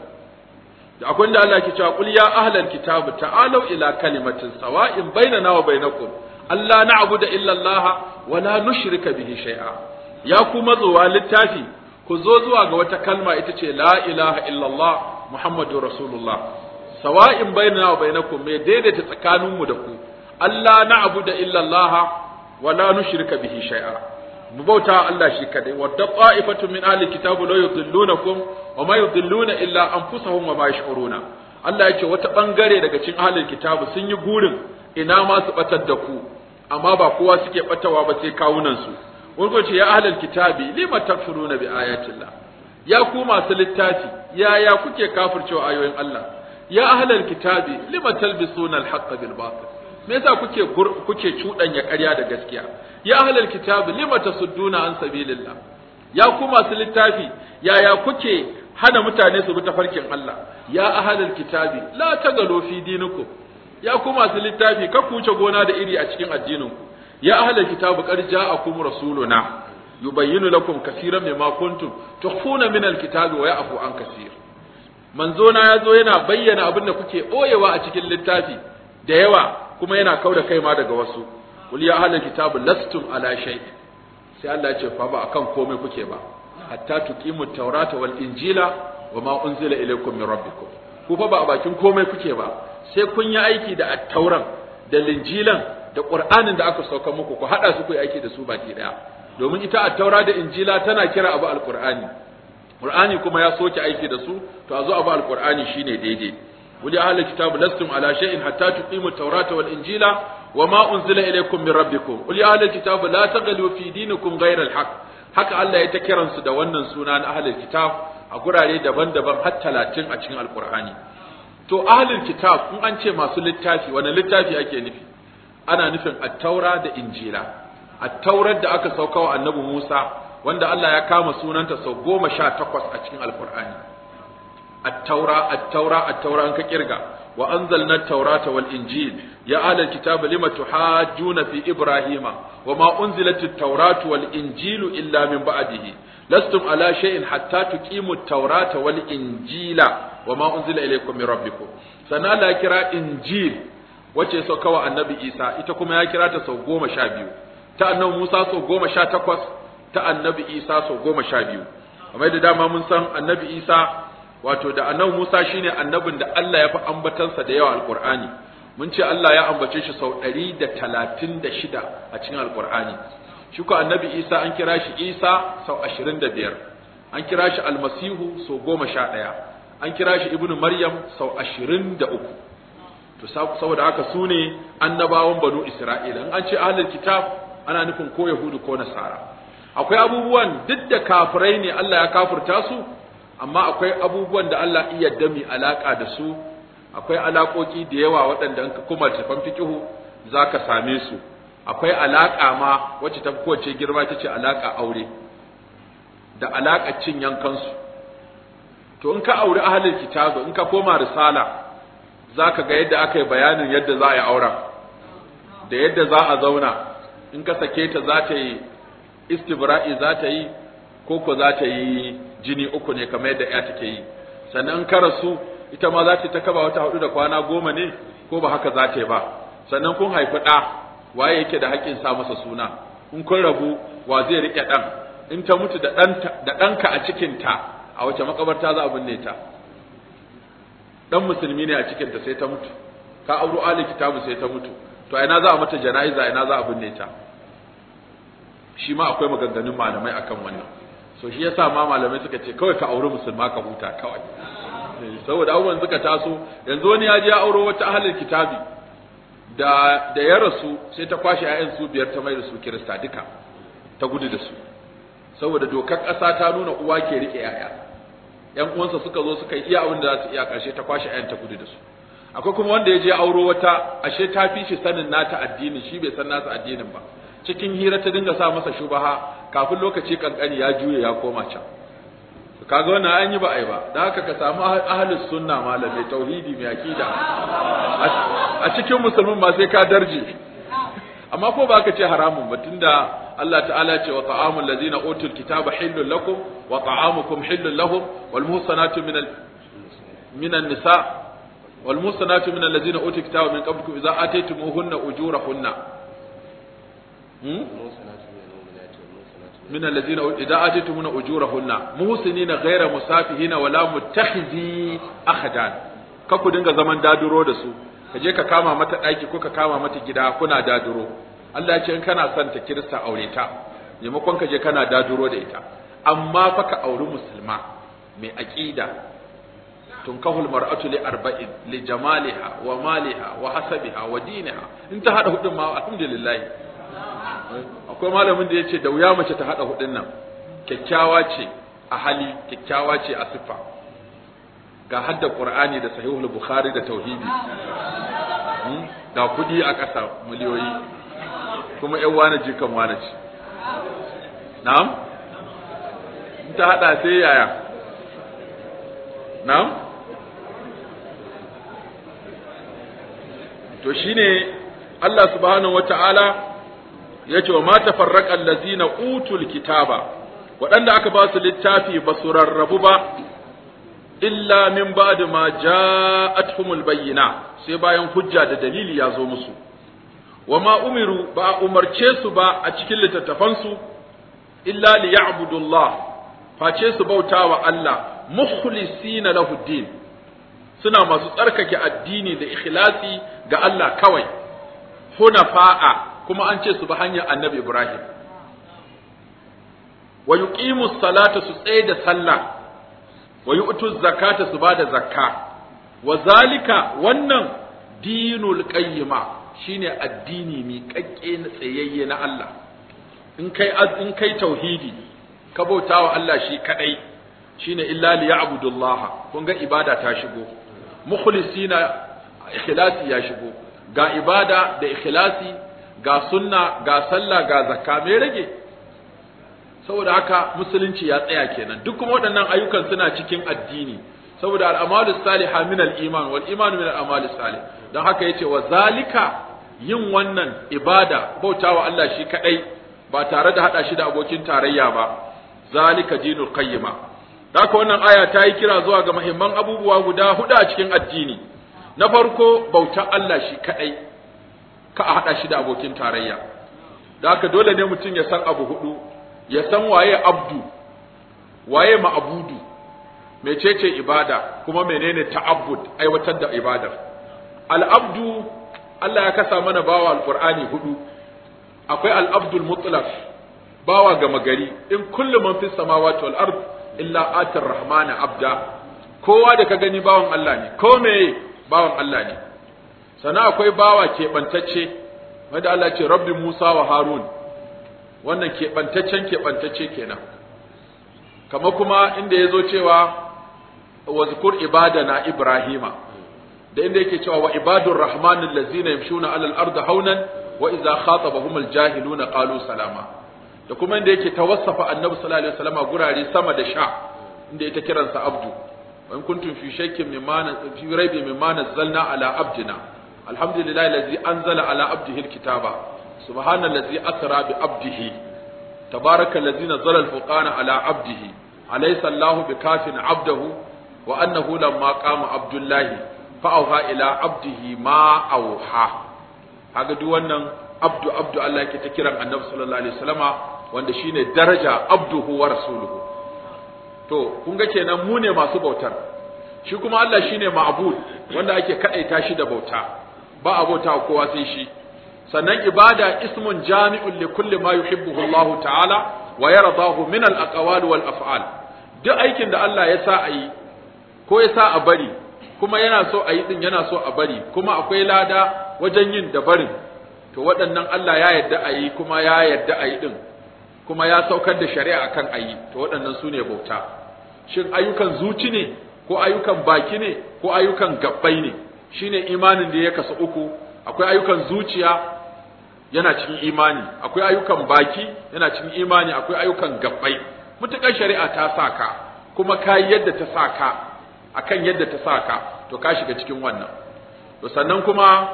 da akwai da Allah ke cewa qul ya ahlal kitabu ta'alu ila kalimatin sawa'in bainana wa bainakum alla na'budu illa Allah wa la nushrika bihi shay'a ya ku mazowa littafi ku zo zuwa ga wata kalma ita ce la ilaha illallah muhammadur rasulullah sawa'in bainana wa bainakum me daidaita tsakaninmu da ku Allah na'budu illa Allah wa la nushrika bihi shay'a mu bauta Allah shi kadai wa da'ifatu min ahli kitabu la yudillunakum wa ma yudilluna illa anfusahum wa ma yash'uruna Allah yake wata bangare daga cikin ahli kitabu sun yi gurin ina ma su batar da ku amma ba kowa suke batawa ba sai kawunan su wani ce ya ahli kitabi lima takfuruna bi ayatillah ya ku masu littafi ya ya kuke kafircewa ayoyin Allah ya ahli kitabi lima talbisuna al-haqqa bil batil me yasa kuke kuke cudanya ƙarya da gaskiya ya ahlal kitab lima tasudduna an sabilillah ya ku masu littafi yaya kuke hana mutane su bi tafarkin Allah ya ahlal kitabi la tagalu fi dinikum ya ku masu littafi ka kuce gona da iri a cikin addininku ya ahlal kitab qad ja'akum rasuluna yubayyinu lakum kaseeran mimma kuntum tukhfuna min alkitabi wa ya'fu an kaseer manzona yazo yana bayyana abin da kuke boyewa a cikin littafi da yawa kuma yana kauda kai ma daga wasu qul ya ahlal kitabi lastum ala shay sai Allah ya ce fa ba akan komai kuke ba hatta tuqimu tawrata wal injila wa ma unzila ilaykum min rabbikum ku fa ba a bakin komai kuke ba sai kun yi aiki da at-tauran da linjilan da qur'anin da aka sauka muku ku hada su ku yi aiki da su baki daya domin ita at-taura da injila tana kira abu al-qur'ani qur'ani kuma ya soke aiki da su to a zo abu al-qur'ani shine daidai wuli ahli kitab lastum ala shay'in hatta tuqimu at-taurata wal injila wa ma unzila ilaykum min rabbikum wuli ahli kitab la taghlu fi dinikum ghayra al-haq haka Allah ya ta kiransu da wannan suna na ahlul kitab a gurare daban-daban har talatin a cikin alkur'ani to ahlul kitab in an ce masu littafi wani littafi ake nufi ana nufin attaura da injila attaurar da aka sauka wa annabi musa wanda allah ya kama sunanta sau goma sha takwas a cikin alkur'ani attaura attaura attaura an ka kirga wa anzalna taurata wal injil ya ahlul kitab lima tuhajjuna fi ibrahima wa ma unzilat at-tauratu wal injilu illa min ba'dihi lastum ala shay'in hatta tuqimu at-taurata wal injila wa ma unzila ilaykum min rabbikum sannan Allah ya kira injil wace sau kawa annabi Isa ita kuma ya kira ta sau goma sha biyu ta annabi Musa sau goma sha takwas ta annabi Isa sau goma sha biyu kamar da dama mun san annabi Isa wato da annabi Musa shine annabin da Allah ya fi ambatansa da yawa alqur'ani mun ce Allah ya ambace shi sau ɗari da talatin da shida a cikin alqur'ani shi ko annabi Isa an kira shi Isa sau ashirin da biyar an kira shi almasihu sau goma sha ɗaya an kira shi ibnu maryam sau ashirin da uku to saboda haka su ne annabawan banu isra'ila in an ce ahlul kitab ana nufin ko yahudu ko nasara akwai abubuwan duk da kafirai ne Allah ya kafirta su amma akwai abubuwan da Allah iya dami alaka da su akwai alakoki da yawa waɗanda in ka kuma tafan fiqihu zaka same su akwai alaka ma wacce ta kowace girma ta ce alaka aure da alaka cin yankansu to in ka auri ahlul kitabu in ka koma risala zaka ga yadda aka yi bayanin yadda za a yi auren da yadda za a zauna in ka sake ta za ta yi istibra'i za ta yi ko ko za ta yi jini uku ne kamar yadda ya take yi sannan in ka rasu ita ma za ta ta kaba wata hudu da kwana goma ne ko ba haka za ta yi ba sannan kun haifi ɗa waye yake da haƙƙin sa masa suna in kun rabu wa zai riƙe ɗan in ta mutu da ɗanka a cikinta a wace makabarta za a binne ta dan musulmi ne a cikin ta sai ta mutu ka auro ali kitabu sai ta mutu to a ina za a mata jana'iza a ina za a binne ta shi ma akwai maganganun malamai akan wannan so shi yasa ma malamai suka ce kawai ka auri musulma ka huta kawai saboda abubuwan suka taso yanzu wani ya je ya auro wata ahlul kitabi da da ya rasu sai ta kwashe 'ya'yan su biyar ta mai da su kirista duka ta gudu da su saboda dokar ƙasa ta nuna uwa ke rike 'ya'ya yan uwansa suka zo suka iya abin da za su iya ƙarshe ta kwashe ayan ta gudu da su akwai kuma wanda ya je auro wata ashe ta fi shi sanin nata addini shi bai san nasa addinin ba cikin hira ta dinga sa masa shubaha kafin lokaci kankani ya juye ya koma can kaga wannan an yi ba ai ba da haka ka samu ahlus sunna malamai tauhidi mai akida a cikin musulmin ba sai ka darje amma ko ba ka ce haramun ba tunda Allah ta'ala ce wa ta'amul ladina utul kitaba hillul lakum wa ta'amukum hillul lahum wal muhsanatu min al min an-nisa wal muhsanatu min alladhina utul kitaba min qablikum idza ataytumuhunna ujurahunna hmm من الذين إذا آتيتمون أجورهن محسنين غير مسافهين ولا متخذي أخدان kaku dinga zaman daduro da su ka je ka kama mata ɗaki ko ka kama mata gida kuna daduro Allah ya ce in kana son ta kirista aure ta maimakon ka je kana daduro da ita amma fa ka auri musulma mai aqida tunkahul mar'atu li arba'in li jamaliha wa maliha wa hasabiha wa diniha in ta hada hudun ma alhamdulillah akwai malamin da yace da wuya mace ta hada hudun nan kyakkyawa ce a hali kyakkyawa ce a siffa ga hadda qur'ani da sahihul bukhari da tauhidi ga kudi a ƙasa miliyoyi kuma yan wane jikan wane ce na'am in ta hada sai yaya na'am to shine Allah subhanahu wata'ala ya ce wa ma tafarraqa allazina utul kitaba waɗanda aka ba su littafi ba su rarrabu ba illa min ba'di ma ja'atuhumul bayyina sai bayan hujja da dalili ya zo musu wa ma umiru ba a umarce su ba a cikin littattafansu illa li ya'budullah face su bauta wa Allah mukhlisina lahu din suna masu tsarkake addini da ikhlasi ga Allah kawai hunafa'a kuma an ce su bi hanyar annabi Ibrahim wa yuqimu salata su tsaye da sallah wa yu'tu zakata su bada zakka wa zalika wannan dinul qayyima shine addini mi kakke na tsayayye na Allah in kai in kai tauhidi ka bautawa Allah shi kadai shine illa li ya'budullah kun ga ibada ta shigo mukhlisina ikhlasi ya shigo ga ibada da ikhlasi ga sunna ga sallah ga zakka me rage saboda haka musulunci ya tsaya kenan duk kuma waɗannan ayyukan suna cikin addini saboda al'amalu salihah min al-iman wal iman min al-amali salih dan haka yace wa zalika yin wannan ibada bautawa Allah shi kadai ba tare da hada shi da abokin tarayya ba zalika dinul qayyima haka wannan aya ta yi kira zuwa ga muhimman abubuwa guda hudu a cikin addini na farko bautar Allah shi kadai ka a hada shi da abokin tarayya da haka dole ne mutum ya san abu hudu ya san waye abdu waye ma'abudu mecece ibada kuma menene ta'abbud aiwatar da ibadar al'abdu Allah ya kasa mana bawa alqur'ani hudu akwai al'abdul mutlaq bawa gama gari in kullu man fis samawati wal ard illa atir rahmana abda kowa da ka gani bawan Allah ne ko me bawan Allah ne sannan akwai bawa keɓantacce wanda Allah ce rabbi Musa wa Harun wannan keɓantaccen keɓantacce kenan kama kuma inda ya zo cewa wa zikur ibadana Ibrahima da inda yake cewa wa ibadur rahmanin lazina yamshuna alal ardi haunan wa idza khatabahum aljahiluna qalu salama da kuma inda yake tawassafa annabi sallallahu alaihi wasallam gurare sama da sha inda ita kiransa abdu wa in kuntum fi shakkin mimma fi raibi mimma nazzalna ala abdina alhamdulillahi allazi anzala ala abdihi alkitaba subhanallazi asra bi abdihi tabaraka allazi nazzala alfurqana ala abdihi alaysa allahu bikafin abdahu wa annahu lamma qama abdullahi fa auha ila abdihi ma auha kaga duk wannan abdu abdu Allah yake ta kiran annabi sallallahu alaihi wasallama wanda shine daraja abduhu wa rasuluhu to kun ga kenan mu ne masu bautar shi kuma Allah shine ma'bud wanda ake kadaita shi da bauta ba a bauta kowa sai shi sannan ibada ismun jami'un li kulli ma yuhibbuhu Allah ta'ala wa yardahu min al-aqwal wal af'al duk aikin da Allah ya sa a yi ko ya sa a bari kuma yana so a yi din yana so a bari kuma akwai lada wajen yin da barin to waɗannan Allah ya yarda a yi kuma ya yarda a yi din kuma ya saukar da shari'a akan a yi to waɗannan su ne bauta shin ayyukan zuci ne ko ayyukan baki ne ko ayyukan gabbai ne shine imanin da ya kasu uku akwai ayyukan zuciya yana cikin imani akwai ayyukan baki yana cikin imani akwai ayyukan gabbai mutukar shari'a ta saka kuma ka yadda ta saka akan yadda ta saka to ka shiga cikin wannan to sannan kuma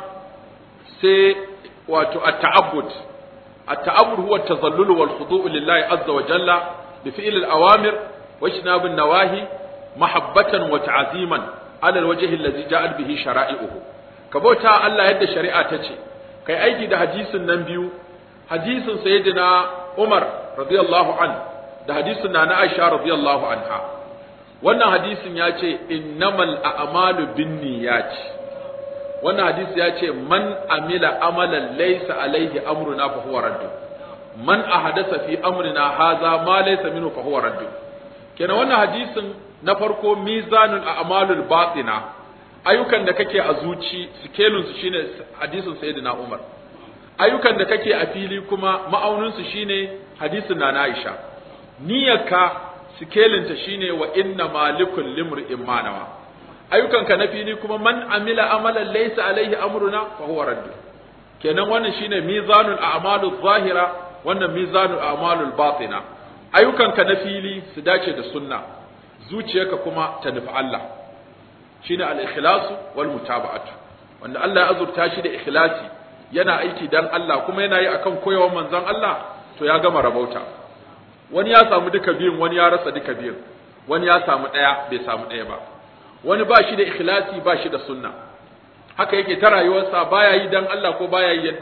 sai wato at-ta'abbud at-ta'abbud huwa at-tazallul wal khudu' lillahi azza wa jalla bi fi'l al-awamir wa ijtinab an-nawahi mahabbatan wa ta'ziman ala al-wajhi alladhi ja'at bihi shara'i'uhu ka bauta Allah yadda shari'a ta ce kai aiki da hadisin nan biyu hadisin sayyidina Umar radiyallahu an da hadisin na na Aisha radiyallahu anha wannan hadisin ya ce innamal a'malu binniyati wannan hadisi ya ce man amila amalan laysa alaihi amruna fa huwa raddu man ahadatha fi amrina hadha ma laysa minhu fa huwa raddu kenan wannan hadisin na farko mizanul a'malul batina ayyukan da kake a zuci sikelin su shine hadisin sayyidina Umar ayyukan da kake a fili kuma ma'aunin su shine hadisin na Aisha niyyarka sikelin ta shine wa inna malikul limri'in manawa ayyukanka na fili kuma man amila amalan laysa alaihi amruna fa huwa radd kenan wannan shine mizanul a'malul zahira wannan mizanul a'malul batina ayyukanka na fili su dace da sunna zuciyarka kuma ta nufi Allah shine al-ikhlasu wal mutaba'atu wanda Allah ya azurta shi da ikhlasi yana aiki dan Allah kuma yana yi akan koyawar manzon Allah to ya gama rabauta wani ya samu duka biyun wani ya rasa duka biyun wani ya samu daya bai samu daya ba wani ba shi da ikhlasi ba shi da sunna haka yake ta rayuwarsa baya yi dan Allah ko baya yi yadda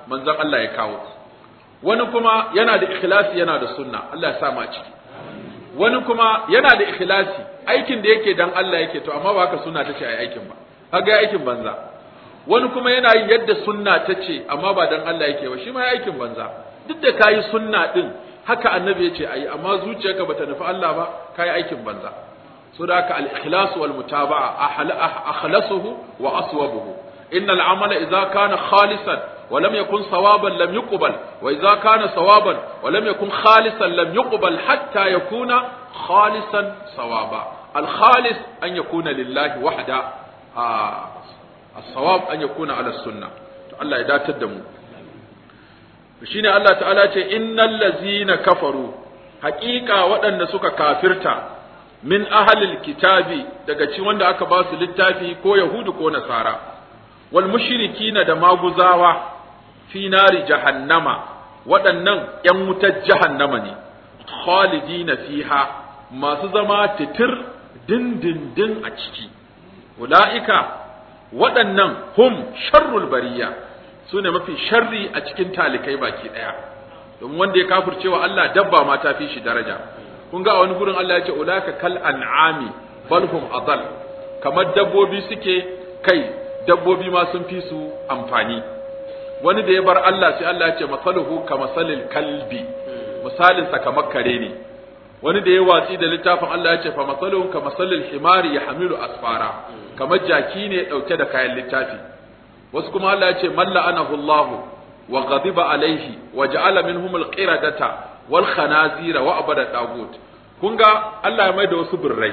manzon Allah ya kawo wani kuma yana da ikhlasi yana da sunna Allah ya sa mu a ciki wani kuma yana da ikhlasi aikin da yake dan Allah yake to amma ba haka sunna tace ai aikin ba kaga aikin banza wani kuma yana yin yadda sunna tace amma ba dan Allah yake ba shi ma aikin banza duk da kayi sunna din haka annabi yace ayi amma zuciyarka bata nufi Allah ba kayi aikin banza so da haka al-ikhlas wal mutaba'a akhlasuhu wa aswabuhu innal amala idza kana khalisan ولم يكن صوابا لم يقبل وإذا كان صوابا ولم يكن خالصا لم يقبل حتى يكون خالصا صوابا الخالص أن يكون لله وحده آه الصواب أن يكون على السنة الله إذا تدموا shine Allah ta'ala ce innal ladzina kafaru haqiqa waɗanda suka kafirta min ahlil kitabi daga cikin wanda aka ba su littafi ko yahudu ko nasara wal mushrikina da maguzawa fi nari jahannama waɗannan ‘yan wutar jahannama ne, khalidina fiha masu zama titir dindindin a ciki, ula'ika waɗannan hum sharrul bariya su ne mafi sharri a cikin talikai baki ɗaya, domin wanda ya kafircewa Allah dabba ma ta fi shi daraja. Kun ga a wani gurin Allah ya ce ula'ika kal an'ami balhum adal kamar dabbobi suke kai dabbobi ma sun fi su amfani. wani da ya bar Allah sai Allah ya ce masaluhu ka masalil kalbi misalin sa kamar kare ne wani da ya watsi da littafin Allah ya ce fa masaluhu ka masalil himari ya hamilu asfara kamar jaki ne dauke da kayan littafi wasu kuma Allah ya ce man la'anahu Allah wa ghadiba alaihi wa ja'ala minhum alqiradata wal khanazira wa abada tagut kun ga Allah ya maida wasu birrai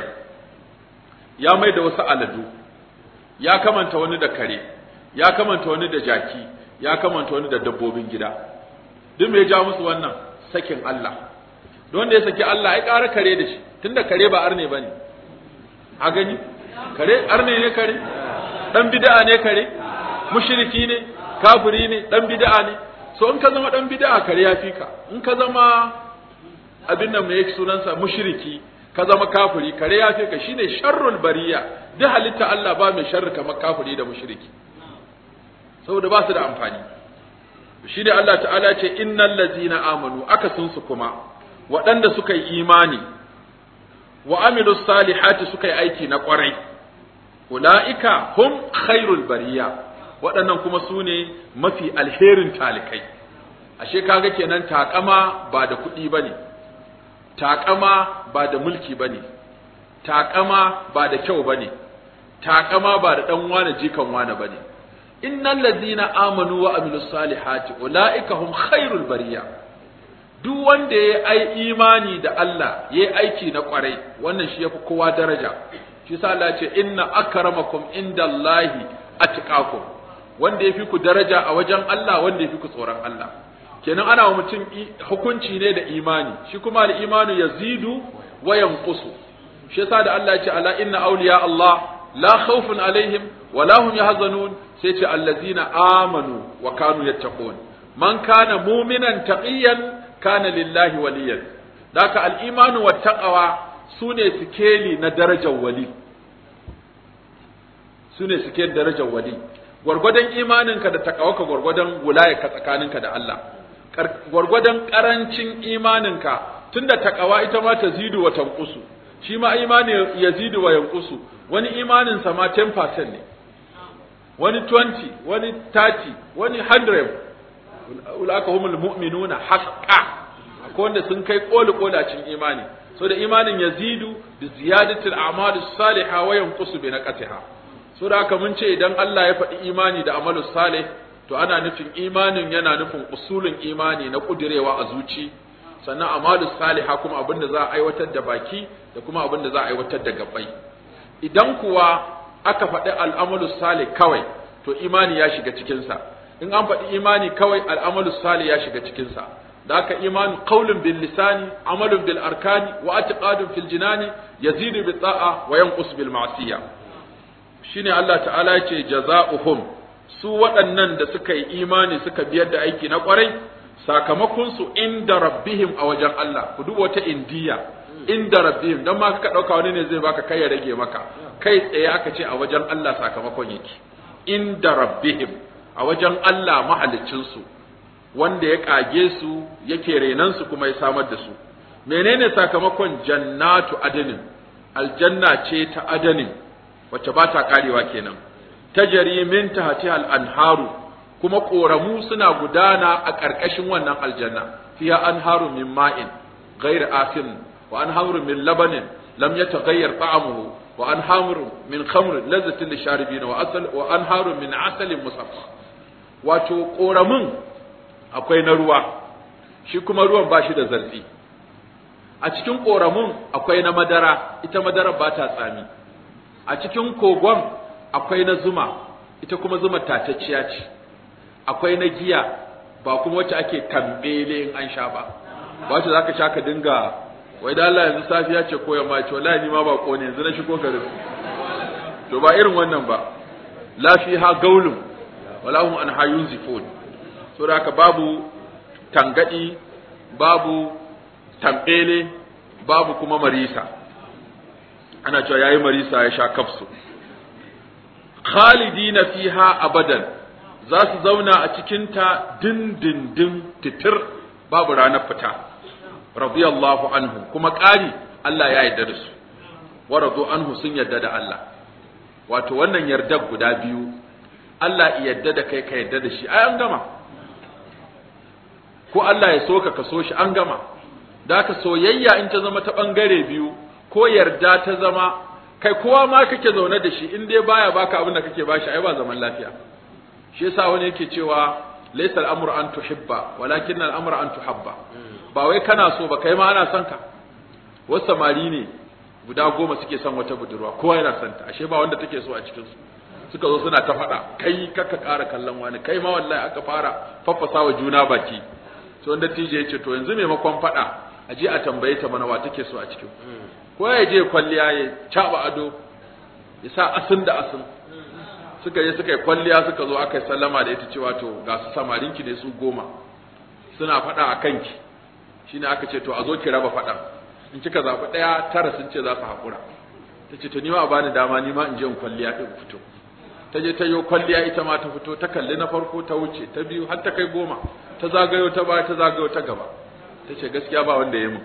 ya maida wasu aladu ya kamanta wani da kare ya kamanta wani da jaki ya kamanta wani da dabbobin gida duk me ya ja musu wannan sakin Allah don wanda ya saki Allah ai ƙara kare da shi tunda kare ba arne bane a gani kare arne ne kare dan bid'a ne kare mushriki ne kafiri ne dan bid'a ne so in ka zama dan bid'a kare ya fi ka in ka zama abin nan mai sunansa mushriki ka zama kafiri kare ya fi ka shine sharrul bariya duk halitta Allah ba mai sharri kamar kafiri da mushriki saboda ba su da amfani shi ne Allah ta'ala ce innal ladzina amanu akasin su kuma waɗanda suka yi imani wa amilu salihati suka yi aiki na ƙwarai ula'ika hum khairul bariya waɗannan kuma su ne mafi alherin talikai ashe kaga kenan takama ba da kuɗi bane takama ba da mulki bane takama ba da kyau bane takama ba da dan wane jikan wane bane innal ladzina amanu wa amilus salihati ulaika hum khairul bariya duk wanda ya ai imani da Allah ya aiki na kwarai wannan shi yafi kowa daraja shi sa Allah ce inna akramakum indallahi atqakum wanda yafi ku daraja a wajen Allah wanda yafi ku tsoron Allah kenan ana wa mutum hukunci ne da imani shi kuma al-imanu yazidu wa yanqusu shi yasa da Allah ya ce ala inna awliya Allah la khawfun alaihim wa la hum yahzanun sai ce allazina amanu wa kanu yattaqun man kana mu'minan taqiyan kana lillahi waliyan daka al-imanu wat taqwa sune sikeli na darajar wali sune sikeli darajar wali gwargwadon imaninka da taqawaka gwargwadon wilayarka tsakaninka da Allah gwargwadon karancin imaninka tunda taqawa ita ma ta zidu wa tanqusu shi ma imani yazidu wa yanqusu wani imanin sa ma 10% ne wani 20 wani 30 wani 100 ulaka humul mu'minuna haqqan akwai wanda sun kai koli kolacin imani so da imanin yazidu bi ziyadatil a'mal salihah wa yanqusu bi naqatiha so da haka mun ce idan Allah ya faɗi imani da amalu salih to ana nufin imanin yana nufin usulin imani na kudirewa a zuci sannan amalu salihah kuma abin da za a aiwatar da baki da kuma abin da za a aiwatar da gabbai idan kuwa aka faɗi al'amalu salih kawai to imani ya shiga cikinsa in an faɗi imani kawai al'amalu salih ya shiga cikinsa da aka imanu qaulun bil lisani amalun bil arkani wa i'tiqadun fil jinani yazidu bi ta'a wa yanqus bil ma'siyah shine Allah ta'ala ya ce jaza'uhum su waɗannan da suka yi imani suka biyar da aiki na ƙwarai sakamakon su inda rabbihim a wajen Allah ku duba wata indiya inda rabbihim dan ma ka dauka wani ne zai baka kai ya rage maka kai tsaye aka ce a wajen Allah sakamakon yake inda rabbihim a wajen Allah mahaliccin su wanda ya kage su yake renan su kuma ya samar da su menene sakamakon jannatu adanin aljanna ce ta adanin wacce ba ta karewa kenan tajari min tahtiha al-anharu kuma koramu suna gudana a ƙarƙashin wannan aljanna fiha anharu min ma'in ghayr asin wa anharu min labanin lam yataghayyar ta'amuhu wa anharu min khamr lazzatin lisharibin wa asal wa anharu min asalin musaffa wato koramun akwai na ruwa shi kuma ruwan ba shi da zarfi a cikin koramun akwai na madara ita madara ba ta tsami a cikin kogon akwai na zuma ita kuma zuma tatacciya ce akwai na giya ba kuma wacce ake kambele in an sha ba ba wacce zaka sha ka dinga wai da Allah yanzu safiya ce ko yamma ce wallahi ni ma ba ko ne yanzu na shigo garin to ba irin wannan ba la fiha gaulun wala hum an hayunzifun so da haka babu tangadi babu tambele babu kuma marisa ana cewa yayi marisa ya sha kafsu khalidina fiha abadan za su zauna a cikinta dindindin titir babu ranar fita radiyallahu anhu kuma ƙari Allah ya yarda da su wa radu anhu sun yarda da Allah wato wannan yardar guda biyu Allah ya yarda da kai ka yarda da shi ai an gama ko Allah ya so ka ka so shi an gama da ka soyayya in ta zama ta bangare biyu ko yarda ta zama kai kowa ma kake zaune da shi in dai baya baka abin da kake bashi ai ba zaman lafiya shi yasa wani yake cewa laysa al-amru an tuhibba walakin al-amru an tuhabba ba wai kana so ba kai ma ana son ka wasu samari ne guda goma suke son wata budurwa kowa yana son ta ashe ba wanda take so a cikin su suka zo suna ta faɗa kai kaka ƙara kallon wani kai ma wallahi aka fara faffasa wa juna baki to wanda tije ya ce to yanzu maimakon faɗa a je a tambaye ta mana wa take so a cikin ko ya je kwalliya ya caba ado ya sa asin da asin suka je suka yi kwalliya suka zo aka yi sallama da ita cewa to ga su samarinki ne su goma suna faɗa a kanki shine aka ce to a zo ki raba faɗan in kika zaɓi ɗaya tara sun ce za su haƙura ta ce to ni ma a bani dama ni ma in je in kwalliya ɗin fito ta je ta yi kwalliya ita ma ta fito ta kalli na farko ta wuce ta biyu har ta kai goma ta zagayo ta baya ta zagayo ta gaba ta ce gaskiya ba wanda ya mun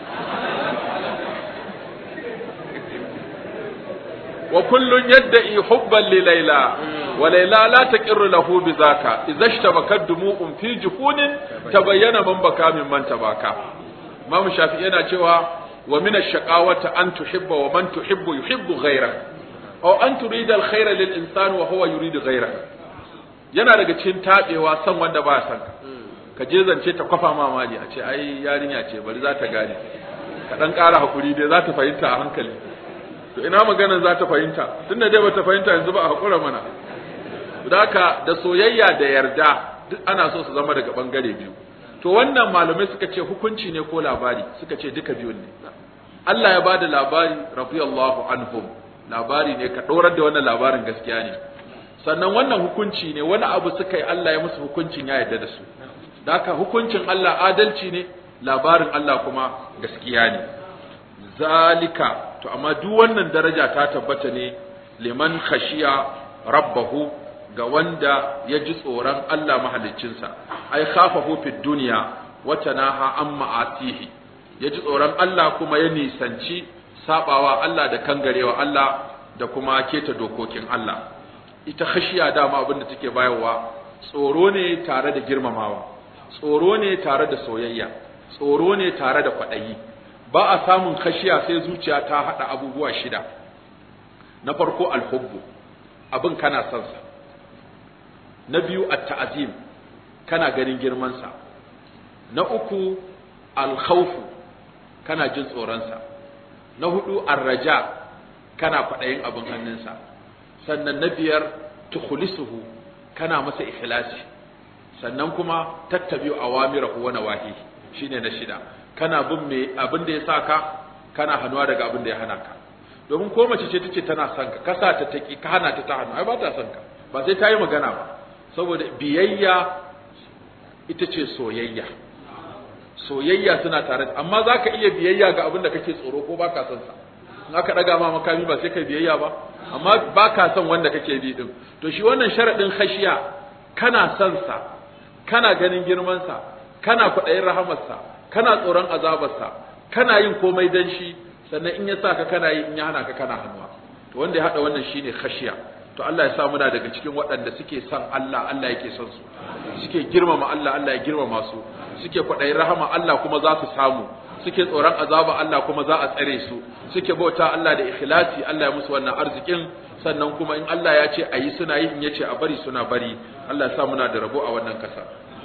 wa kullun yadda'i hubban li layla wa layla la taqirru lahu bi zaka idza ishtabakat dumu'un fi juhunin tabayyana man baka min man tabaka Imam Shafi'i yana cewa wa min ash-shaqawati an tuhibba wa man tuhibbu yuhibbu ghayra aw an turida al-khayra lil insan wa huwa yuridu ghayra yana daga cikin tabewa san wanda ba san ka je zance ta kwafa mamali a ce ai yarinya ce bari za ta gane ka dan ƙara hakuri dai za ta fahimta a hankali to ina maganar za ta fahimta tunda dai bata fahimta yanzu ba a hakura mana haka da soyayya da yarda duk ana so su zama daga bangare biyu to wannan malamai suka ce hukunci ne ko labari suka ce duka biyun ne Allah ya bada labari radiyallahu anhum labari ne ka dorar da wannan labarin gaskiya ne sannan wannan hukunci ne wani abu suka yi Allah ya musu hukuncin ya yarda da su haka hukuncin Allah adalci ne labarin Allah kuma gaskiya ne zalika to amma duk wannan daraja ta tabbata ne liman khashiya rabbahu ga wanda ya ji tsoron Allah mahaliccinsa ai khafahu fid dunya wa tanaha an ma'atihi ya ji tsoron Allah kuma ya nisanci sabawa Allah da kangarewa Allah da kuma keta dokokin Allah ita khashiya dama abin da take bayarwa tsoro ne tare da girmamawa tsoro ne tare da soyayya tsoro ne tare da kwaɗayi ba a samun khashiya sai zuciya ta haɗa abubuwa shida na farko alhubbu abin kana son sa na biyu at-ta'zim kana ganin girman sa na uku al-khawfu kana jin tsoron sa na hudu ar-raja kana kwaɗayin abin hannunsa sannan na biyar tukhlisuhu kana masa ikhlasi sannan kuma tattabi'u awamirahu wa nawahi shine na shida kana bin me abin da ya saka kana hanuwa daga abin da ya hana ka domin ko mace ce tace tana son ka kasa ta taki ka hana ta ta hannu ai ba ta son ka ba sai ta yi magana ba saboda biyayya ita ce soyayya soyayya suna tare amma za ka iya biyayya ga abin da kake tsoro ko ba ka son sa in aka daga ma makami ba sai ka biyayya ba amma ba ka son wanda kake bi din to shi wannan sharadin khashiya kana son sa kana ganin girmansa kana kwaɗayin rahamarsa kana tsoron azabarsa kana yin komai dan shi sannan in ya sa ka kana yi in ya hana ka kana hannuwa to wanda ya haɗa wannan shine khashiya to Allah ya sa muna daga cikin waɗanda suke son Allah Allah yake son su suke girmama Allah Allah ya girmama su suke kwaɗayin rahama Allah kuma za su samu suke tsoron azaba Allah kuma za a tsare su suke bauta Allah da ikhlasi Allah ya musu wannan arzikin sannan kuma in Allah ya ce a yi suna yi in ya ce a bari suna bari Allah ya sa muna da rabo a wannan kasa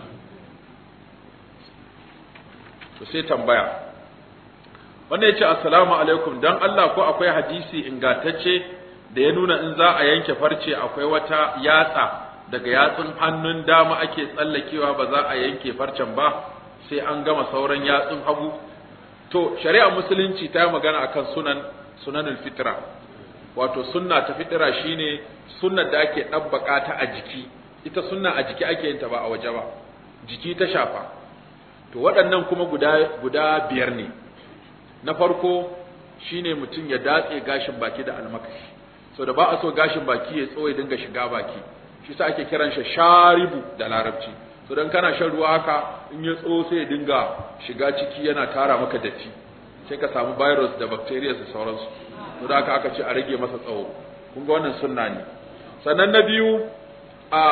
to sai tambaya wannan ya ce assalamu alaikum dan Allah ko akwai hadisi ingantacce da ya nuna in za a yanke farce akwai wata yatsa daga yatsun hannun dama ake tsallakewa ba za a yanke farcen ba sai an gama sauran yatsun hagu to shari'a musulunci ta yi magana akan sunan sunanul fitra wato sunna ta fitra shine sunnar da ake ɗabbaka ta a jiki ita sunna a jiki ake yin ta ba a waje ba jiki ta shafa to waɗannan kuma guda guda biyar ne na farko shine mutum ya datse gashin baki da almakashi so da ba a so gashin baki ya tsawo ya dinga shiga baki shi sa ake kiran shi sharibu da larabci so dan kana shan ruwa haka in ya tsawo sai ya dinga shiga ciki yana tara maka datti sai ka samu virus da bacteria da sauransu to da haka aka ce a rage masa tsawo kun ga wannan sunna ne sannan na biyu a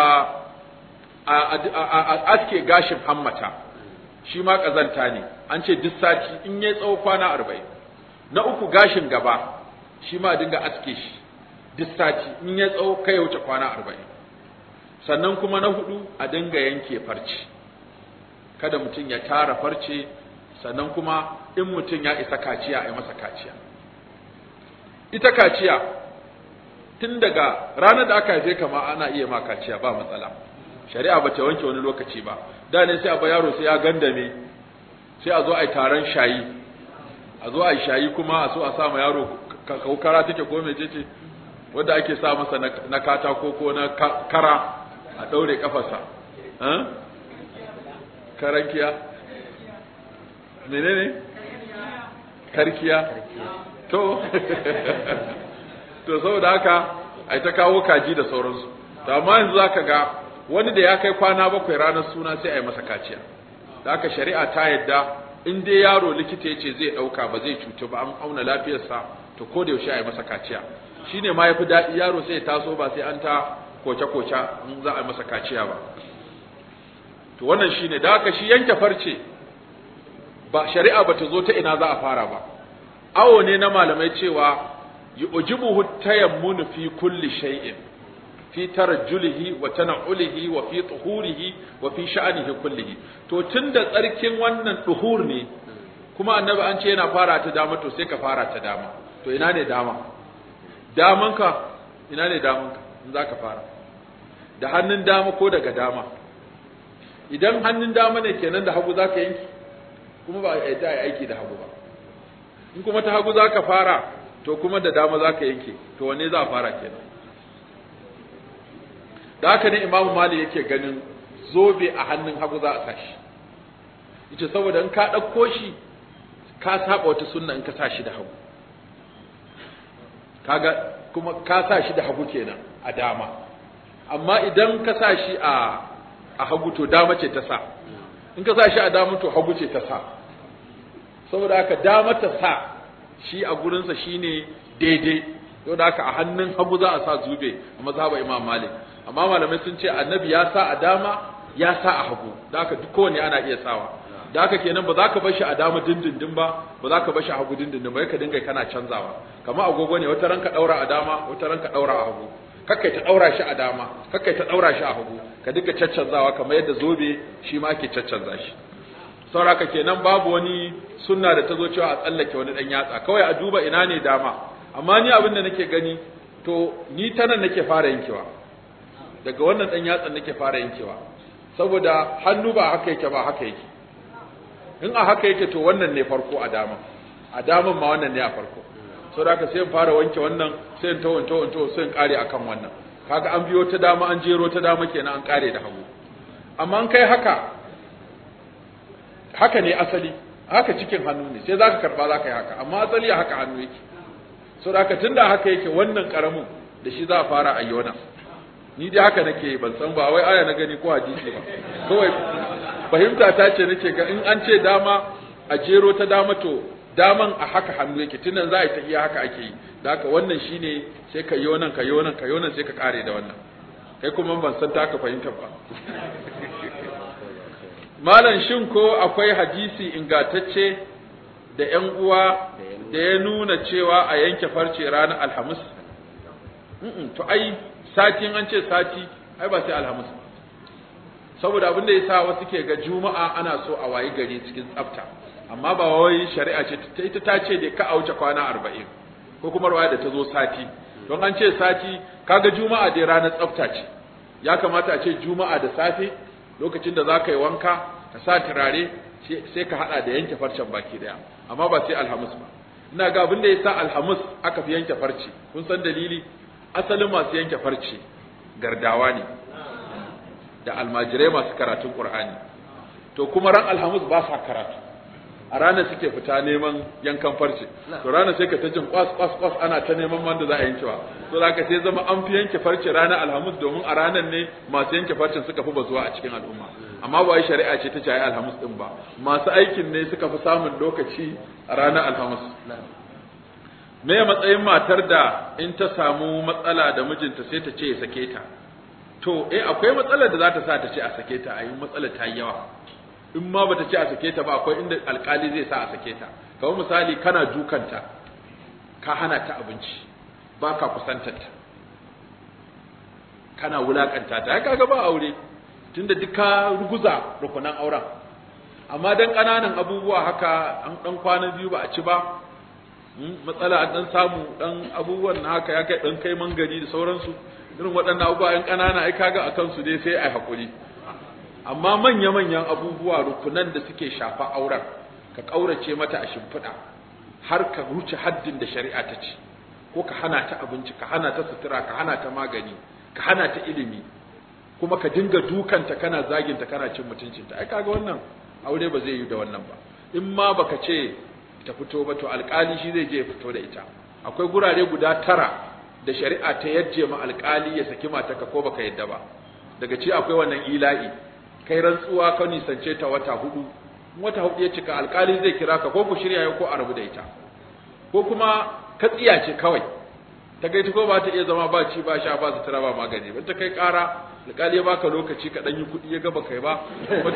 a aske gashin hammata shi ma kazanta ne an ce duk sati in ya tsawo kwana arba'in na uku gashin gaba shi ma dinga aske shi duk sati in ya tsawo kai ya wuce kwana arba'in sannan kuma na hudu a dinga yanke farce kada mutum ya tara farce sannan kuma in mutum ya isa kaciya a yi masa kaciya ita kaciya tun daga ranar da aka haife kama ana iya ma kaciya ba matsala shari'a ba ta wanke wani lokaci ba da ne sai a ba yaro sai ya gandame sai a zo a yi taron shayi a zo a yi shayi kuma a so a sa ma yaro kaukara take ko mai ce wanda ake sa masa na katako ko na kara a ɗaure kafarsa karankiya menene karkiya to to saboda haka ai ta kawo kaji da sauransu to amma yanzu zaka ga wani da ya kai kwana bakwai ranar suna sai a yi masa kaciya da haka shari'a ta yadda in dai yaro likita ya ce zai ɗauka ba zai cutu ba an auna lafiyarsa to ko da yaushe a yi masa kaciya shine ma yafi daɗi yaro sai ya taso ba sai an ta koce-koce in za a yi masa kaciya ba to wannan shine da haka shi yanke farce ba shari'a bata zo ta ina za a fara ba awo ne na malamai cewa yujibuhu tayammunu fi kulli shay'in fi tarajjulihi wa tana'ulihi wa fi tuhurihi wa fi sha'anihi kullihi to tunda tsarkin wannan tuhur ne kuma annabi an ce yana fara ta dama to sai ka fara ta dama to ina ne dama damanka ina ne damanka in zaka fara da hannun dama ko daga dama idan hannun dama ne kenan da hagu zaka yanki kuma ba a yi aiki da hagu ba in kuma ta hagu zaka fara to kuma da dama zaka yanke to wanne za a fara kenan da haka ne imamu mali yake ganin zobe a hannun hagu za a sashi yace saboda in ka ɗauko shi ka saba wata sunna in ka sa shi da hagu kaga kuma ka sa shi da hagu kenan a dama amma idan ka sa shi a a hagu to dama ce ta sa in ka sa shi a dama to hagu ce ta sa saboda haka dama ta sa shi a gurinsa shine daidai saboda haka a hannun hagu za a sa zube a mazhaba imam malik amma malamai sun ce annabi ya sa a dama ya sa a hagu da haka duk kowane ana iya sawa da haka kenan ba za ka bar shi a dama dindindin ba ba za ka bar shi a hagu dindindin ba ka dinga kana canzawa kamar agogo ne wata ranka daura a dama wata ranka daura a hagu kakkai ta daura shi a dama kakkai ta daura shi a hagu ka dinga caccanzawa kamar yadda zobe shi ma ake caccanza shi sauraka kenan babu wani sunna da ta zo cewa a tsallake wani dan yatsa kawai a duba ina ne dama amma ni abin da nake gani to ni ta nan nake fara yankewa daga wannan dan yatsan nake fara yankewa saboda hannu ba haka yake ba haka yake in a haka yake to wannan ne farko a dama a daman ma wannan ne a farko saboda haka sai in fara wanke wannan sai in tawon tawon tawon sai in kare akan wannan kaga an biyo ta dama an jero ta dama kenan an kare da hagu amma an kai haka haka ne asali haka cikin hannu ne sai zaka karba zaka yi haka amma asali haka hannu yake saboda haka tunda haka yake wannan karamin da shi za a fara ayyona ni dai haka nake ban san ba wai aya na gani ko hadisi ba kawai fahimta ta ce nake ga in an ce dama a jero ta dama to daman a haka hannu yake tunan za a yi ta iya haka ake yi da haka wannan shine sai ka yi nan ka yi nan ka yi nan sai ka kare da wannan kai kuma ban san ta ka fahimta ba malam shin ko akwai hadisi ingantacce da ƴan uwa da ya nuna cewa a yanke farce ranar alhamis to ai sati an ce sati ai ba sai alhamis saboda abin da yasa wasu ke ga juma'a ana so a wayi gari cikin tsafta amma ba wai shari'a ce ta ita ta ce da ka a wuce kwana arba'in ko kuma ruwaya da ta zo sati don an ce sati kaga juma'a dai ranar tsafta ce ya kamata a ce juma'a da safe lokacin da za ka yi wanka ka sa turare sai ka hada da yanke farcen baki daya amma ba sai alhamis ba ina ga abin da yasa alhamis aka fi yanke farce kun san dalili asalin masu yanke farce gardawa ne da almajirai masu karatun qur'ani to kuma ran alhamis ba sa karatu a ranar suke fita neman yankan farce to ranar sai ka ta jin kwas kwas kwas ana ta neman wanda za a yankewa to za ka sai zama an fi yanke farce ranar alhamis domin a ranar ne masu yanke farcen suka fi bazuwa a cikin al'umma amma ba wai shari'a ce ta ce alhamis din ba masu aikin ne suka fi samun lokaci a ranar alhamis me matsayin matar da in ta samu matsala da mijinta sai ta ce ya sake ta to eh akwai matsalar da za ta sa ta ce a sake ta a yi matsalar ta yi yawa in ma bata ce a sake ta ba akwai inda alkali zai sa a sake ta kamar misali kana dukanta ka hana ta abinci ba ka kusantar ta kana wulakanta ta ya kaga ba aure tunda duk ka ruguza rukunan auren amma dan kananan abubuwa haka an dan kwana biyu ba a ci ba matsala an dan samu dan abubuwan na haka ya kai dan kai mangari da sauransu irin waɗannan abubuwa yan kanana ai kaga akan su dai sai ai hakuri amma manya-manyan abubuwa rukunan da suke shafa auren ka ƙaurace mata a shimfiɗa har ka wuce haddin da shari'a ta ce ko ka hana ta abinci ka hana ta sutura ka hana ta magani ka hana ta ilimi kuma ka dinga dukanta kana zaginta kana cin mutuncinta ai kaga wannan aure ba zai yi da wannan ba in ma baka ce ta fito ba to alƙali shi zai je ya fito da ita akwai gurare guda tara da shari'a ta yajje ma alƙali ya saki matarka ko baka yadda ba daga ci akwai wannan ila'i kai rantsuwa ka nisance ta wata hudu wata hudu ya cika alkali zai kira ka ko ku shirya ko a rabu da ita ko kuma ka tsiya ce kawai ta kai ta ko ba ta iya zama ba ci ba sha ba sutura ba magani ba ta kai kara alkali ya baka lokaci ka dan yi kuɗi ya gaba kai ba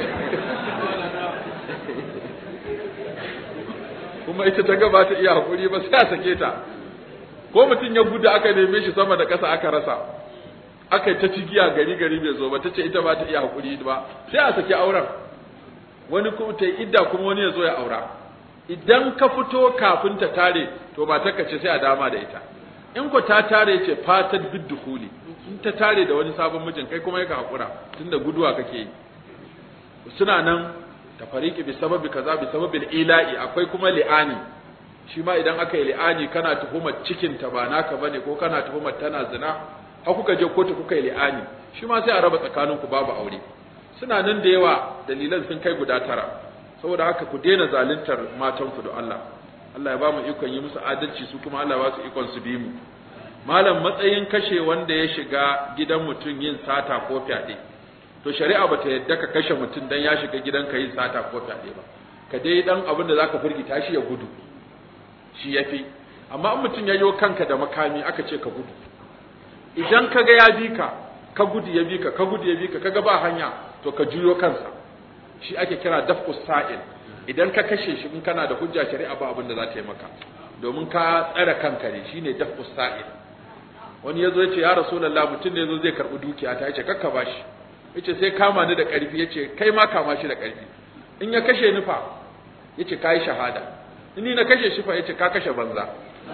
kuma ita ta gaba ta iya hakuri ba sai a sake ta ko mutum ya gudu aka neme shi sama da ƙasa aka rasa aka yi ta cigiya gari gari bai zo ba ta ce ita ba ta iya haƙuri ba sai a saki auren wani kuma ta yi idda kuma wani ya zo ya aura idan ka fito kafin ta tare to ba ta ce sai a dama da ita in ko ta tare ce fatar bid dukhuli in ta tare da wani sabon mijin kai kuma yaka haƙura tunda guduwa kake yi suna nan ta fariki bi sababi kaza bi sababil ila'i akwai kuma li'ani shi ma idan aka yi li'ani kana tuhumar cikin ta ba naka bane ko kana tuhumar tana zina har kuka je kotu kuka yi li'ani shi ma sai a raba tsakaninku babu aure suna nan da yawa dalilan sun kai guda tara saboda haka ku daina zaluntar matanku da Allah Allah ya ba mu ikon yi musu adalci su kuma Allah ya ba su ikon su bi mu malam matsayin kashe wanda ya shiga gidan mutum yin sata ko fyaɗe to shari'a bata yadda ka kashe mutum dan ya shiga gidanka yin sata ko fyaɗe ba ka dai dan abin da zaka firgita shi ya gudu shi yafi amma in mutum ya yo kanka da makami aka ce ka gudu idan ka ga ya bi ka ka gudu ya bi ka ka gudu ya bi ka kaga ba hanya to ka juyo kansa shi ake kira daf'us sa'il idan ka kashe shi in kana da hujja shari'a ba abin da za ta yi maka domin ka tsare kanka ne shine daf'us sa'il wani yazo yace ya rasulullah mutum ne yazo zai karbi dukiya ta yace kakka bashi yace sai kama ni da karfi yace kai ma kama shi da karfi in ya kashe ni fa yace kai shahada in ni na kashe shi fa yace ka kashe banza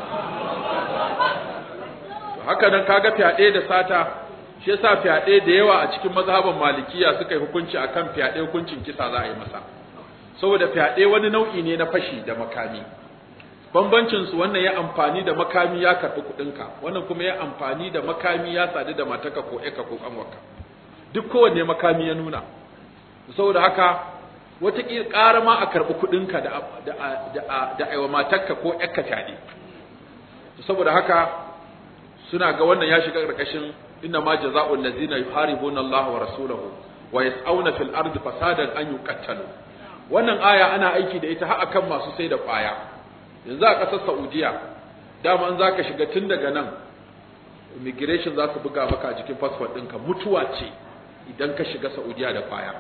haka nan kaga fyaɗe da sata shi yasa fyaɗe da yawa a cikin mazhaban malikiya suka yi hukunci akan fyaɗe hukuncin kisa za a yi masa saboda fyaɗe wani nau'i ne na fashi da makami bambancin su wannan ya amfani da makami ya karɓi kuɗinka wannan kuma ya amfani da makami ya sadu da mataka ko eka ko kanwarka duk kowanne makami ya nuna saboda haka wata ƙara ma a karɓi kuɗinka da da da da aiwa matarka ko eka fyaɗe saboda haka suna ga wannan ya shiga ƙarƙashin inna ma jazaa'u allazina yuharibuna Allah wa rasulahu wa yas'auna fil ardi fasadan an yuqattalu wannan aya ana aiki da ita har akan masu sai da kwaya yanzu a ƙasar Saudiya dama an zaka shiga tun daga nan immigration za su buga maka a jikin passport ɗinka mutuwa ce idan ka shiga Saudiya da kwaya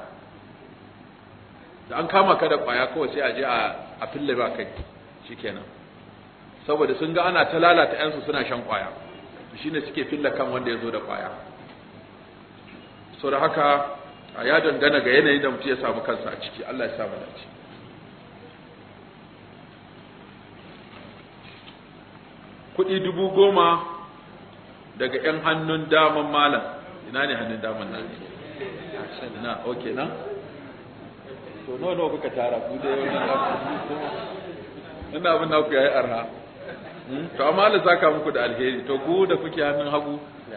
da an kama ka da kwaya kawai sai a je a fille ba kai shikenan saboda sun ga ana ta lalata yansu suna shan kwaya shine suke fille kan wanda ya zo da kwaya so da haka a ya dangana ga yanayin da mutum ya samu kansa a ciki Allah ya samu dace kuɗi dubu goma daga 'yan hannun daman malam ina ne hannun daman nan na ok na to nawa nawa kuka tara ku da yawan ina abin naku yayi arha to amma Allah saka muku da alheri to ku da kuke hannun hagu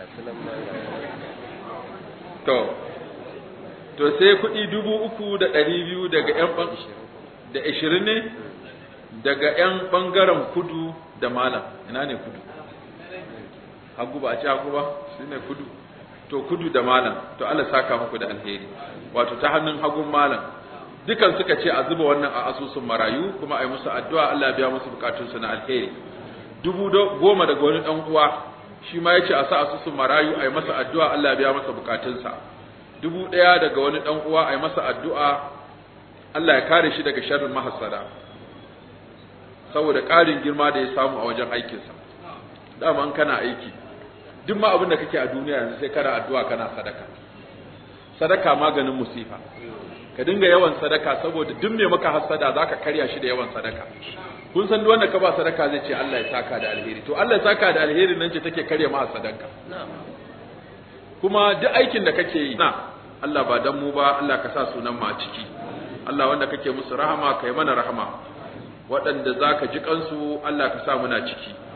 to to sai kuɗi dubu uku da ɗari biyu daga ƴan da ashirin ne daga ƴan ɓangaren kudu da malam ina ne kudu hagu ba a ci hagu ba shi ne kudu to kudu da malam to Allah saka muku da alheri wato ta hannun hagun malam dukan suka ce a zuba wannan a asusun marayu kuma a yi musu addu'a Allah ya biya musu bukatunsu na alheri dubu goma daga wani ɗan uwa shi ma ya ce a sa asusun marayu a yi masa addu'a Allah ya biya masa bukatunsa dubu ɗaya daga wani ɗan uwa a yi masa addu'a Allah ya kare shi daga sharrin mahassada saboda ƙarin girma da ya samu a wajen aikinsa dama kana aiki duk ma abin da kake a duniya yanzu sai kana addu'a kana sadaka sadaka maganin musifa ka dinga yawan sadaka saboda duk mai maka hassada zaka karya shi da yawan sadaka kun san duk wanda ka ba sadaka zai ce Allah ya saka da alheri to Allah ya saka da alheri nan ce take karya ma sadanka kuma duk aikin da kake yi na Allah ba dan mu ba Allah ka sa sunan mu a ciki Allah wanda kake musu rahama kai mana rahama waɗanda zaka ji kansu Allah ka sa muna ciki